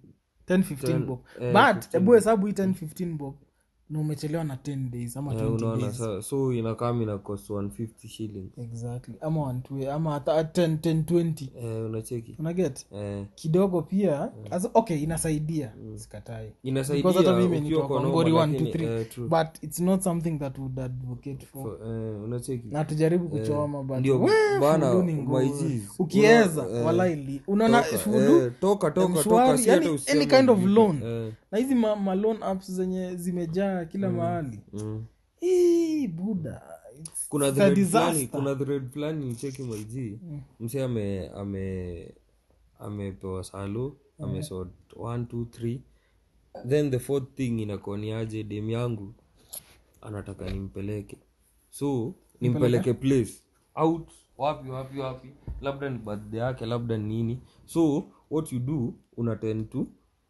S1: 10 15
S2: Ten-
S1: bob
S2: eh,
S1: but hebu hesabu hii 10 15 bob na umechelewa na 10 days ama
S2: Eh,
S1: 20
S2: unaona
S1: days
S2: sa, so inakam ina cost 150 shillings
S1: exactly ama 120 ama hata 10 10 20
S2: eh, unacheki
S1: unaget
S2: eh,
S1: kidogo pia as, okay inasaidia sikatai
S2: inasaidia
S1: Because hata mimi
S2: ukiwa
S1: nitoka
S2: kwa
S1: ngori
S2: noma,
S1: 1
S2: lakini,
S1: 2 3
S2: eh, true.
S1: but it's not something that would advocate for
S2: For- eh, unacheki
S1: na tujaribu kuchoma but
S2: ndio
S1: we,
S2: bana,
S1: fulu ni ngumu.
S2: my G's.
S1: ukieza
S2: Una- eh,
S1: wala ili unaona
S2: Toka,
S1: fulu
S2: eh, toka toka
S1: mshwari,
S2: toka si hata
S1: yani
S2: useme
S1: any kind of
S2: vipi.
S1: loan.
S2: Eh,
S1: na hizi ma, ma loan apps zenye zimejaa kila mahali
S2: mm.
S1: Hii, buda it's-
S2: kuna
S1: it's a
S2: thread
S1: disaster.
S2: fulani kuna thread fulani nicheki maiji mse ame ame amepewa salo amesort 1 2 3 then the fourth thing inakoniaje dem yangu anataka nimpeleke so nimpeleke place out wapi wapi wapi labda ni birthday yake labda ni nini so what you do una tend to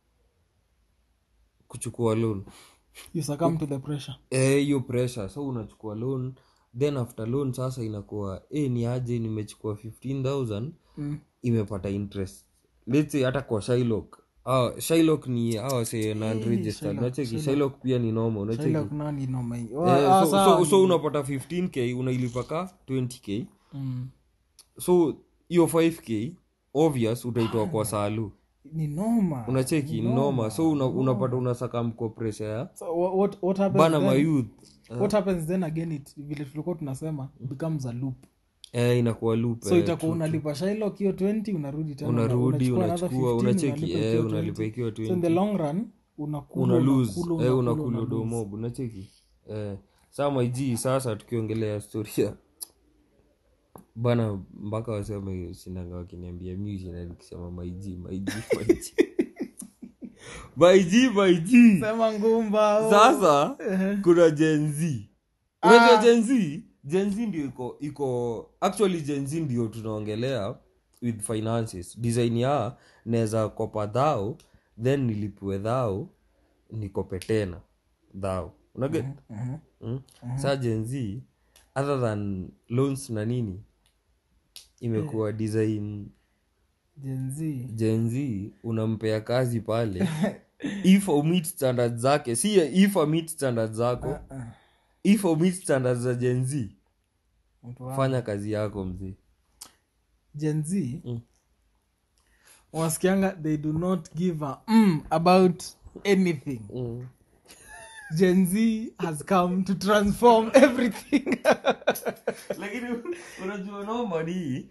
S2: kuchukua loan
S1: you succumb to the pressure
S2: Eh, hiyo pressure so unachukua loan then after loan sasa inakuwa eh, ni aje nimechukua 15000
S1: mm.
S2: imepata interest let's say hata kwa Shylock ah, Shylock ni awa say non registered unacheki Shylock pia ni normal unacheki
S1: Shylock nani noma hii
S2: Eh,
S1: Wa- ah,
S2: so,
S1: sawa.
S2: so, so unapata 15k unailipa ka 20k
S1: Mm.
S2: so hiyo 5k obvious utaitoa kwa salu
S1: ni noma
S2: unacheki ni noma so una, unapata unasaka mko pressure ya
S1: so, what, what, what happens
S2: bana
S1: then,
S2: mayouth
S1: what happens then again it vile tulikuwa tunasema becomes a loop
S2: eh, inakuwa loop
S1: so
S2: eh,
S1: itakuwa unalipa Shylock hiyo 20 unarudi tena
S2: unarudi
S1: unachukua another
S2: unachukua
S1: 15,
S2: unacheki
S1: unalipa
S2: eh,
S1: hiyo
S2: unalipa
S1: 20.
S2: ikiwa
S1: so in
S2: 20
S1: the long run unakula
S2: una lose
S1: unakula,
S2: eh,
S1: unakula,
S2: unakula
S1: una lose.
S2: domob unacheki eh, saa maiji sasa tukiongelea storia bana mpaka waseme sinanga wakiniambia mi sina nikisema maiji maiji maiji maiji maiji
S1: sema ngumba oh.
S2: sasa kuna jenz unajua jenz jenz ndio iko iko actually jenz ndio tunaongelea with finances design ya naweza kopa dhao then nilipue dhao nikope tena dhao unaget
S1: Mhm.
S2: mm? saa jenz other than loans na nini imekuwa design
S1: Gen Z.
S2: jenz unampea kazi pale if meet standard zake si if meet standard zako
S1: Ah,
S2: if meet standard za jenz
S1: mtu wangu.
S2: fanya kazi yako mzee
S1: Gen Z
S2: Mm.
S1: wasikianga they do not give a mm about anything
S2: mm.
S1: gen z has come to transform everything
S2: lakini unajua noma ni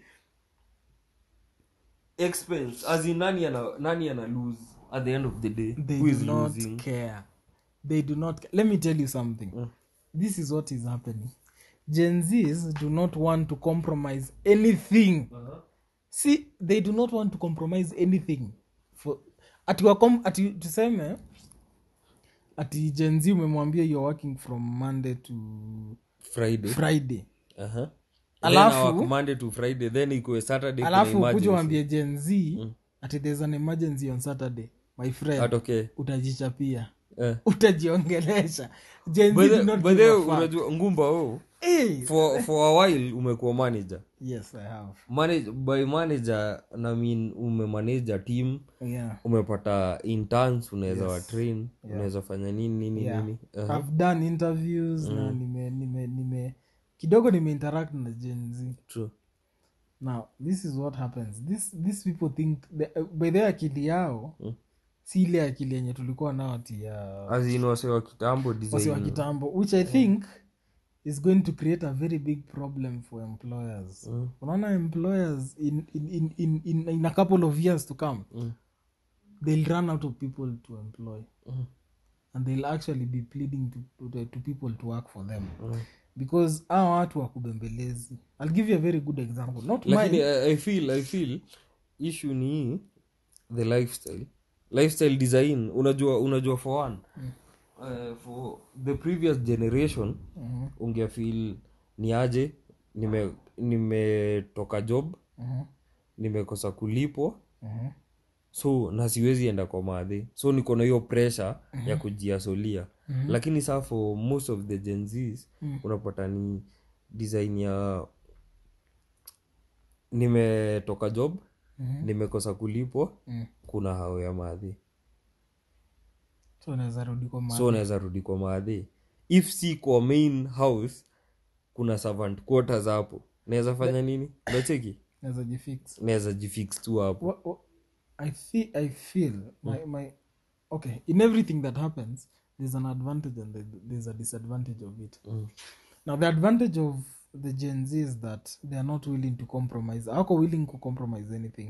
S2: expense as in nani ana, nani ana lose at the end of the day
S1: they
S2: who is
S1: do not
S2: losing
S1: care they do not ca- let me tell you something
S2: Mm.
S1: this is what is happening gen z's do not want to compromise anything
S2: uh-huh.
S1: see they do not want to compromise anything for ati, wakom, ati tuseme ati gen z umemwambia you're working from monday to
S2: friday
S1: friday
S2: uh-huh.
S1: Alafu-
S2: Then our Monday to friday then ikuwe saturday kuna
S1: alafu kuja
S2: emergency.
S1: wambie gen z ati there's an emergency on saturday my friend
S2: atokee
S1: utajichapia
S2: eh.
S1: utajiongelesha gen
S2: By
S1: z
S2: the-
S1: do not
S2: by
S1: give
S2: the
S1: a
S2: way,
S1: fuck.
S2: unajua ngumba oh,
S1: Eh,
S2: for, for a while umekuwa manager
S1: yes i have
S2: Manage, by manager na mean umemanage a team
S1: yeah
S2: umepata interns unaweza wa train unaweza fanya nini nini
S1: Yeah.
S2: nini uh
S1: i've done interviews na nime nime nime kidogo nimeinteract na gen z
S2: true
S1: now this is what happens this these people think the, uh, by the akili yao si ile akili yenye tulikuwa nao ati ya
S2: as in wase wa kitambo
S1: wasi wa
S2: design
S1: kitambo which i think is going to create a very big problem for employers
S2: Mm.
S1: unaona employers in, in, in, in, in, in a couple of years to come
S2: Mm.
S1: they'll run out of people to employ
S2: Mm.
S1: and they'll actually be pleading to, to, to people to work for them
S2: Mm.
S1: because hawa watu wakubembelezi i'll give you a very good example not
S2: lakini
S1: mine
S2: I, I feel i feel issue ni the lifestyle lifestyle design unajua unajua for one uh, for the previous generation
S1: Mhm,
S2: ungefeel ni aje nime nimetoka job
S1: mhm,
S2: nimekosa kulipwa
S1: mhm.
S2: so na siwezi enda kwa madhi so niko na hiyo pressure ya kujiasolia lakini saa for most of the genzs unapata ni design ya nimetoka job
S1: Mhm.
S2: nimekosa kulipwa
S1: Mm.
S2: kuna hao ya madhi
S1: so unaweza rudi kwa
S2: so unaweza rudi kwa maadhi if si kwa main house kuna servant quarters hapo naweza fanya nini nacheki
S1: naweza jifix
S2: naweza jifix tu hapo
S1: Wha- wha- I feel, I feel my, my okay in everything that happens there's an advantage and there- there's a disadvantage of it
S2: Mm.
S1: now the advantage of the gen z is that they are not willing to compromise ako willing to compromise anything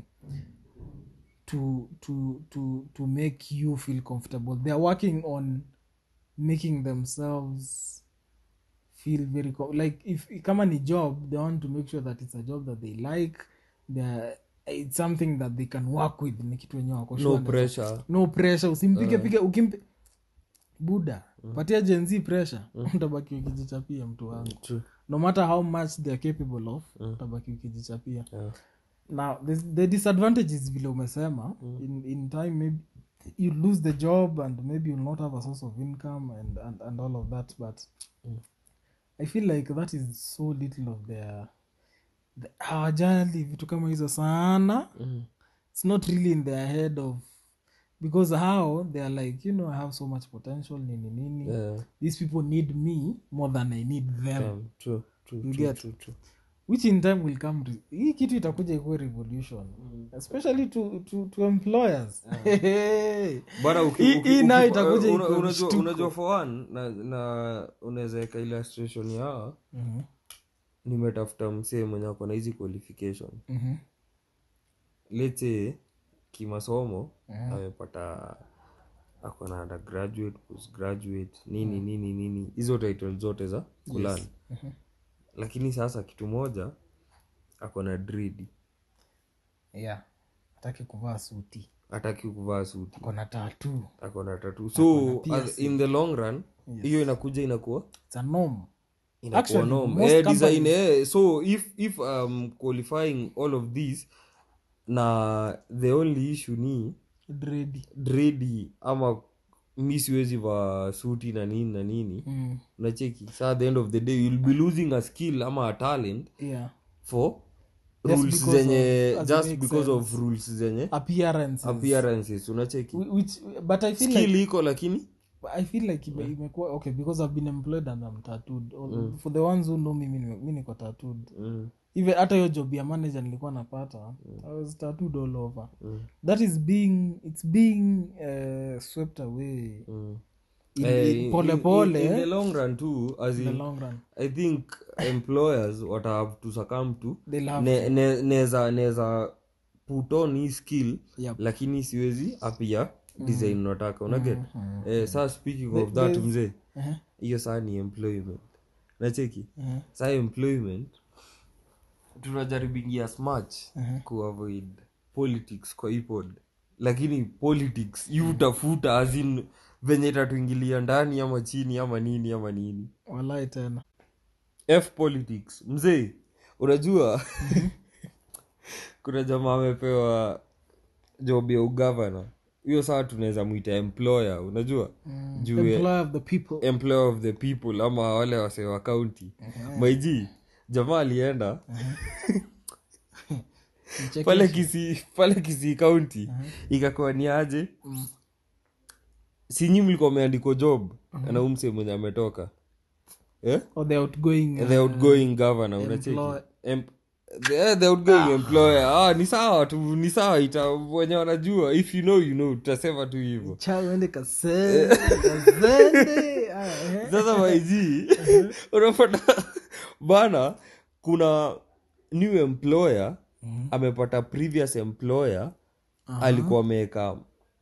S1: to to to to make you feel comfortable they are working on making themselves feel very co- like if kama ni job they want to make sure that it's a job that they like they're it's something that they can work with ni kitu wenyewe wako
S2: no
S1: sure na-
S2: pressure
S1: no pressure usimpige pige ukimpe buda patia jenzi pressure utabaki ukijichapia mtu wangu
S2: True.
S1: no matter how much they're capable of utabaki ukijichapia
S2: Yeah.
S1: now the, the disadvantage is vile umesema in, in time maybe you lose the job and maybe you'll not have a source of income and, and, and all of that but i feel like that is so little of their the- hawajali vitu kama hizo sana
S2: Mm.
S1: it's not really in their head of because how they are like you know i have so much potential nini nini
S2: Yeah.
S1: these people need me more than i need them
S2: Um, true, true,
S1: You
S2: true,
S1: get.
S2: true, true.
S1: which in time will come re- hii kitu itakuja ikuwe revolution especially to, to, to employers
S2: bana uki-
S1: Hii-
S2: uki-
S1: hii
S2: uki-
S1: nayo itakuja
S2: una-
S1: ikuwe
S2: unajua
S1: mshtuko.
S2: unajua for one na, na unaweza weka illustration ya
S1: Mhm,
S2: nimetafuta msee mwenye ako na hizi qualification
S1: mhm,
S2: let's say kimasomo
S1: Mhm.
S2: amepata ako na undergraduate postgraduate nini nini nini hizo title zote za kulani
S1: mhm.
S2: lakini sasa kitu moja ako na dredi
S1: yeah hataki kuvaa suti
S2: hataki kuvaa suti
S1: kona tatu
S2: ako na tatu so
S1: piercing.
S2: as- in the long run hiyo inakuja inakuwa
S1: it's a norm
S2: inakuwa
S1: Actually,
S2: norm.
S1: most
S2: Eh, design,
S1: companies-
S2: eh, so if if um, qualifying all of this na the only issue ni
S1: dredi
S2: dredi ama mi siwezi va suti na nini na nini
S1: mm.
S2: unacheki sa at the end of the day you'll be losing a skill ama a talent
S1: yeah
S2: for
S1: Just
S2: rules
S1: because
S2: zenye
S1: of- as it
S2: just
S1: makes
S2: because of
S1: sense.
S2: rules zenye
S1: appearances
S2: appearances unacheki
S1: Whi- which but i feel like
S2: skill iko lakini
S1: i feel like ime- imekuwa okay because i've been employed and i'm tattooed All- for the ones who know me mi nime- mi niko tattooed
S2: mm,
S1: even hata hiyo job ya manager nilikuwa napata i was tattooed all over that is being it's being uh, swept away
S2: mm.
S1: in,
S2: Eh,
S1: in,
S2: in-
S1: pole
S2: in-
S1: pole
S2: in the
S1: eh,
S2: long run too as
S1: in the
S2: in,
S1: long run
S2: i think employers what have to succumb to
S1: they'll have
S2: ne, ne, neza neza put on hii skill
S1: Yep.
S2: lakini siwezi apia design unataka unaget eh, saa speaking of that mzee
S1: uh-huh.
S2: hiyo saa ni employment nacheki
S1: Uh-huh.
S2: saa employment tunajaribingia as much
S1: Mhm.
S2: kuavoid politics kwa ipod lakini politics yu utafuta azin venye itatuingilia ndani ama chini ama nini ama nini
S1: walai tena
S2: f politics mzee unajua kuna jamaa amepewa job ya ugavana hiyo saa tunaweza mwita employer unajua juu ya-
S1: employer of the people
S2: employer of the people ama wale wasee wa county maiji jamaa alienda
S1: Mcheke-
S2: pale kisi pale kisi kaunti ikakuwa ni aje sinyi mlikuwa meandikwa job na umse mwenye ametoka eh?
S1: or the outgoing uh,
S2: the outgoing governor unacheki
S1: employ-
S2: Em- the, the outgoing employer ah, ni sawa tu ni sawa ita wenye wanajua if you know you know tutasema tu hivyo
S1: cha uende kasende kasende Ah, eh.
S2: sasa maiji unapata bana kuna new employer amepata previous employer alikuwa ameweka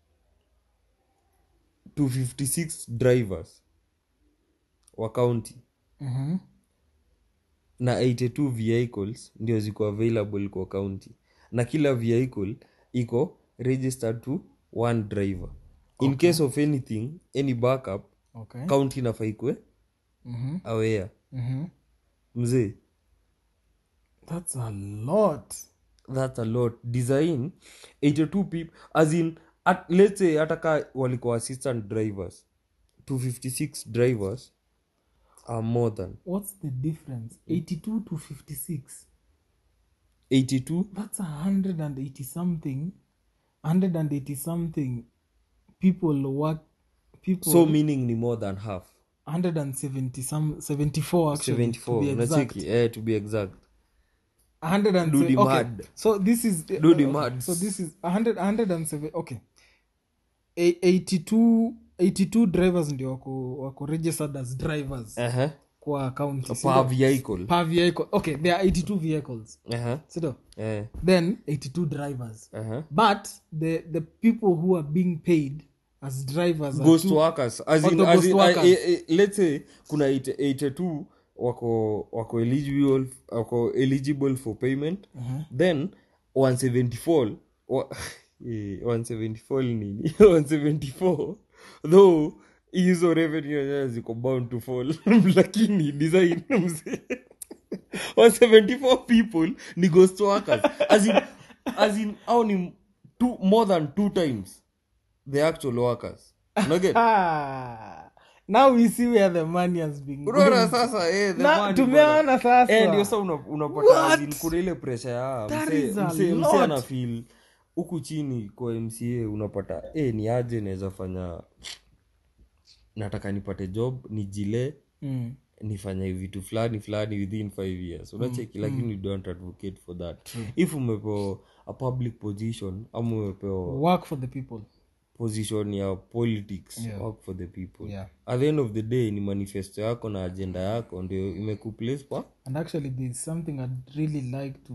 S2: 256 drivers wa county
S1: Mhm.
S2: na 82 vehicles ndio ziko available kwa county na kila vehicle iko registered to one driver in case of anything any backup
S1: okay
S2: county inafaa ikwe
S1: Mhm.
S2: aware
S1: Mhm.
S2: mzee
S1: that's a lot
S2: that's a lot design 82 people as in at, let's say hata ka walikuwa assistant drivers 256 drivers are more than
S1: what's the difference 82 to 56
S2: 82
S1: that's a 180 something 180 something people work people
S2: so meaning ni more than half
S1: 170 some 74 actually
S2: 74
S1: to be exact
S2: unacheki eh, to be exact
S1: 100
S2: Do the
S1: okay.
S2: mad.
S1: so this is
S2: Do the
S1: okay.
S2: mads.
S1: so this is 100 107 okay A- 82 82 drivers ndio wako, wako registered as drivers
S2: uh-huh.
S1: kwa county
S2: per vehicle
S1: per vehicle okay there are 82 vehicles
S2: uh-huh.
S1: sido
S2: eh,
S1: then 82 drivers
S2: uh-huh.
S1: but the the people who are being paid as drivers are
S2: ghost
S1: two-
S2: workers as in,
S1: Auto
S2: as
S1: ghost
S2: in,
S1: workers.
S2: eh, eh, let's say kuna 80 82 wako wako eligible wako eligible for payment then 174 wa, eh, 174 nini 174 though hizo revenue yenyewe ziko bound to fall lakini design mzee 174 people ni ghost workers as in, as in au ni two, more than two times the actual workers unaget
S1: ah, now we see where the money has been
S2: unaona
S1: going.
S2: sasa eh, the
S1: Na,
S2: money
S1: tumeona
S2: bwana.
S1: sasa.
S2: Eh, ndio sa una- unapata
S1: What?
S2: as in kuna ile presha ya
S1: That
S2: mse-
S1: is a
S2: mse- mse
S1: lot.
S2: anafeel huku chini kwa mca unapata eh, ni aje naweza fanya nataka nipate job nijile
S1: Mm.
S2: nifanye vitu fulani fulani within five years unacheki lakini you don't advocate for that if umepewa a public position ama umepewa
S1: work for the people
S2: position ya politics
S1: Yeah.
S2: work for the people
S1: Yeah.
S2: at the end of the day ni manifesto yako na agenda yako ndio imekuplace pa
S1: and actually there's something i'd really like to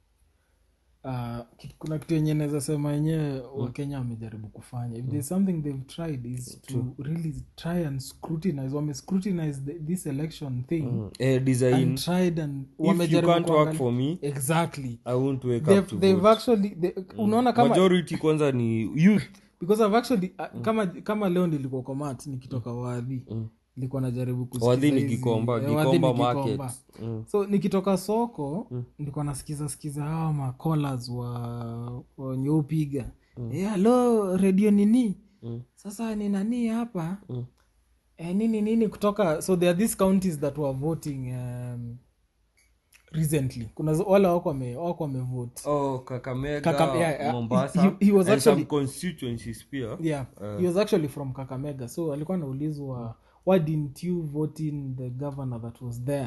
S1: uh, kit- kuna kitu yenye naweza sema yenyewe wakenya wamejaribu kufanya if there's something they've tried is to really try and scrutinize wame scrutinize the, this election thing
S2: eh, design
S1: and tried and
S2: if you
S1: wamejaribu
S2: can't work
S1: kuangalia-
S2: for me
S1: exactly
S2: i won't wake up
S1: they've,
S2: to
S1: they've
S2: vote.
S1: actually they, unaona kama
S2: majority kwanza ni youth
S1: because I've actually uh, kama kama leo nilikuwa komat nikitoka wadhi nilikuwa najaribu kusikiza
S2: wadhi ni
S1: hizi-
S2: kikomba
S1: eh, Wadhi
S2: kikomba
S1: ni
S2: market
S1: Gikomba.
S2: Mm.
S1: so nikitoka soko nilikuwa nasikiza sikiza hawa macolas wa wenye upiga Eh, halo redio nini sasa ni nani hapa eh, nini nini kutoka so there are these counties that were voting um, recently kuna zo- wale wako wame- wako wamevote
S2: oh kakamega
S1: Kakam- yeah, yeah.
S2: mombasa
S1: He- he was
S2: and some
S1: actually-
S2: constituencies pia
S1: yeah he was actually from kakamega so alikuwa anaulizwa why didn't you vote in the governor that was there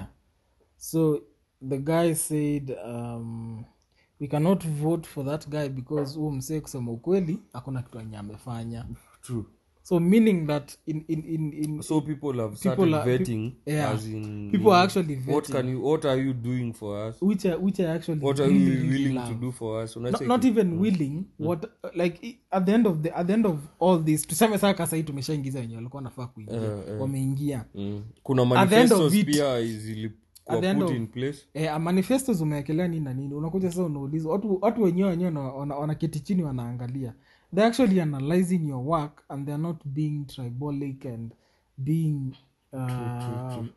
S1: so the guy said um, we cannot vote for that guy because huu msee kusema ukweli hakuna kitu enye amefanya
S2: true
S1: so meaning that in, in, in, in
S2: so people have started
S1: are-
S2: vetting
S1: yeah.
S2: as in
S1: People are actually
S2: what
S1: vetting.
S2: can you what are you doing for us
S1: which I, which I actually
S2: what are
S1: really,
S2: you
S1: really
S2: willing
S1: love.
S2: to do for us
S1: not,
S2: Unacheki?
S1: not even willing what like i- at the end of the at the end of all this tuseme saa kasahii tumeshaingiza wenye walikuwa nafaa kuingia wameingia
S2: mm. kuna
S1: At the end of
S2: manifestos
S1: it-
S2: pia
S1: at
S2: zilikuwa
S1: the end
S2: put
S1: of-
S2: in place
S1: eh, manifestos umewekelea nini na nini unakuja sasa unauliza watu, watu wenyewe wenyewe wana- wana- wanaketi chini wanaangalia they're actually analyzing your work and they're not being tribolic and being uh,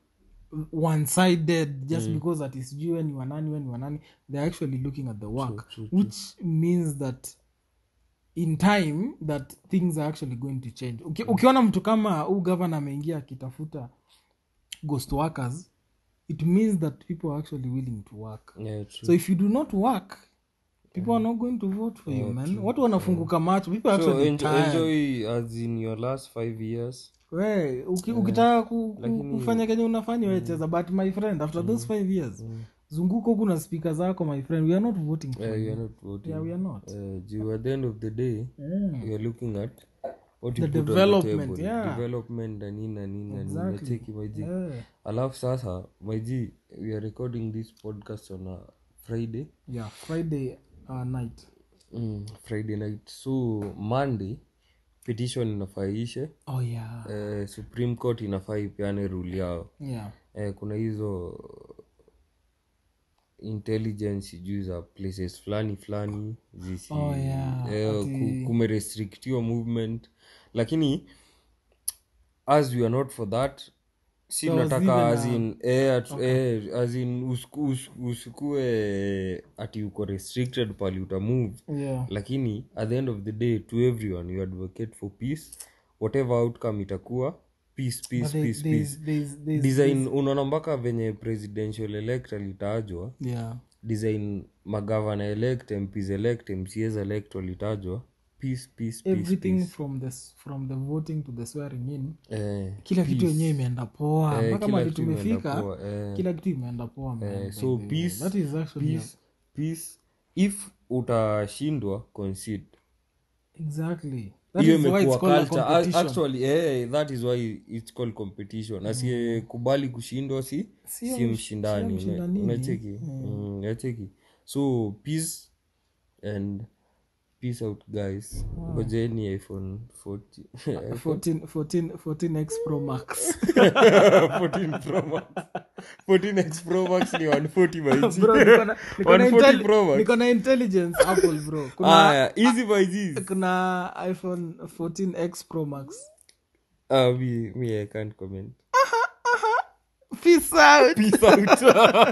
S1: one-sided just because that is you and you are nani when you are nani they're actually looking at the work which means that in time that things are actually going to change Uki, ukiona mtu kama huu gavana ameingia akitafuta ghost workers it means that people are actually willing to work
S2: yeah, true.
S1: so if you do not work people are not going to vote for you man watu wanafunguka macho people are
S2: so
S1: actually
S2: enjoy,
S1: tired.
S2: enjoy as in your last five years
S1: We, uki, ukitaka ku, ku, kufanya kenye unafanya wecheza but my friend after those five years zunguka huku na spika zako my friend we are not voting for
S2: yeah,
S1: you.
S2: you are not voting
S1: yeah, we are not
S2: uh, juu at the end of the day
S1: Mm.
S2: you are looking at what you
S1: The
S2: put on
S1: development,
S2: the table
S1: yeah.
S2: development na nini na nini na nini
S1: Exactly.
S2: nacheki maiji
S1: Yeah.
S2: alafu sasa maiji we are recording this podcast on a friday
S1: yeah friday uh, night
S2: mm, friday night so monday petition inafaa ishe
S1: oh yeah
S2: eh, supreme court inafaa ipeane rule yao
S1: yeah
S2: eh, kuna hizo intelligence juu za places fulani fulani zisi
S1: Oh, yeah.
S2: eh,
S1: Ati-
S2: ku, kumerestrictiwa movement lakini as we are not for that si
S1: There was
S2: tunataka
S1: even
S2: as
S1: a-
S2: in, eh, at, eh, as in usiku- usiku- usikue ati uko restricted pali utamove
S1: yeah
S2: lakini at the end of the day to everyone you advocate for peace whatever outcome itakuwa peace peace
S1: But there-
S2: peace
S1: there's,
S2: peace
S1: there's, there's,
S2: design unaona mpaka venye presidential elect alitajwa
S1: yeah
S2: design magavana elect mps elect mcs elect walitajwa peace peace peace
S1: everything
S2: peace.
S1: from the s- from the voting to the swearing in
S2: eh,
S1: kila kitu
S2: peace.
S1: yenyewe imeenda poa
S2: Eh,
S1: mpaka
S2: kila
S1: mali
S2: kitu imeenda
S1: tumefika
S2: poa, eh.
S1: kila kitu imeenda poa man,
S2: Eh,
S1: by
S2: so
S1: the way.
S2: peace
S1: that is actually
S2: peace peace if utashindwa concede
S1: exactly that
S2: hiyo
S1: is why it's
S2: imekuwa
S1: called a
S2: culture A-
S1: competition.
S2: actually eh, that is why it's called competition asiyekubali kushindwa si
S1: Sio
S2: si
S1: msh-
S2: mshindani
S1: sio
S2: una-
S1: mshindanini.
S2: unacheki Mm, unacheki so peace and peace out guys ngojeni iphone 40
S1: 14 14 14x pro max
S2: 14 pro max 14x pro max ni 140 by G.
S1: bro niko na- niko na
S2: 140
S1: intelli-
S2: Pro Max.
S1: niko na intelligence apple bro kuna
S2: aya easy by G's.
S1: kuna iphone 14x pro max
S2: Ah, me, me i can't comment
S1: peace out
S2: peace out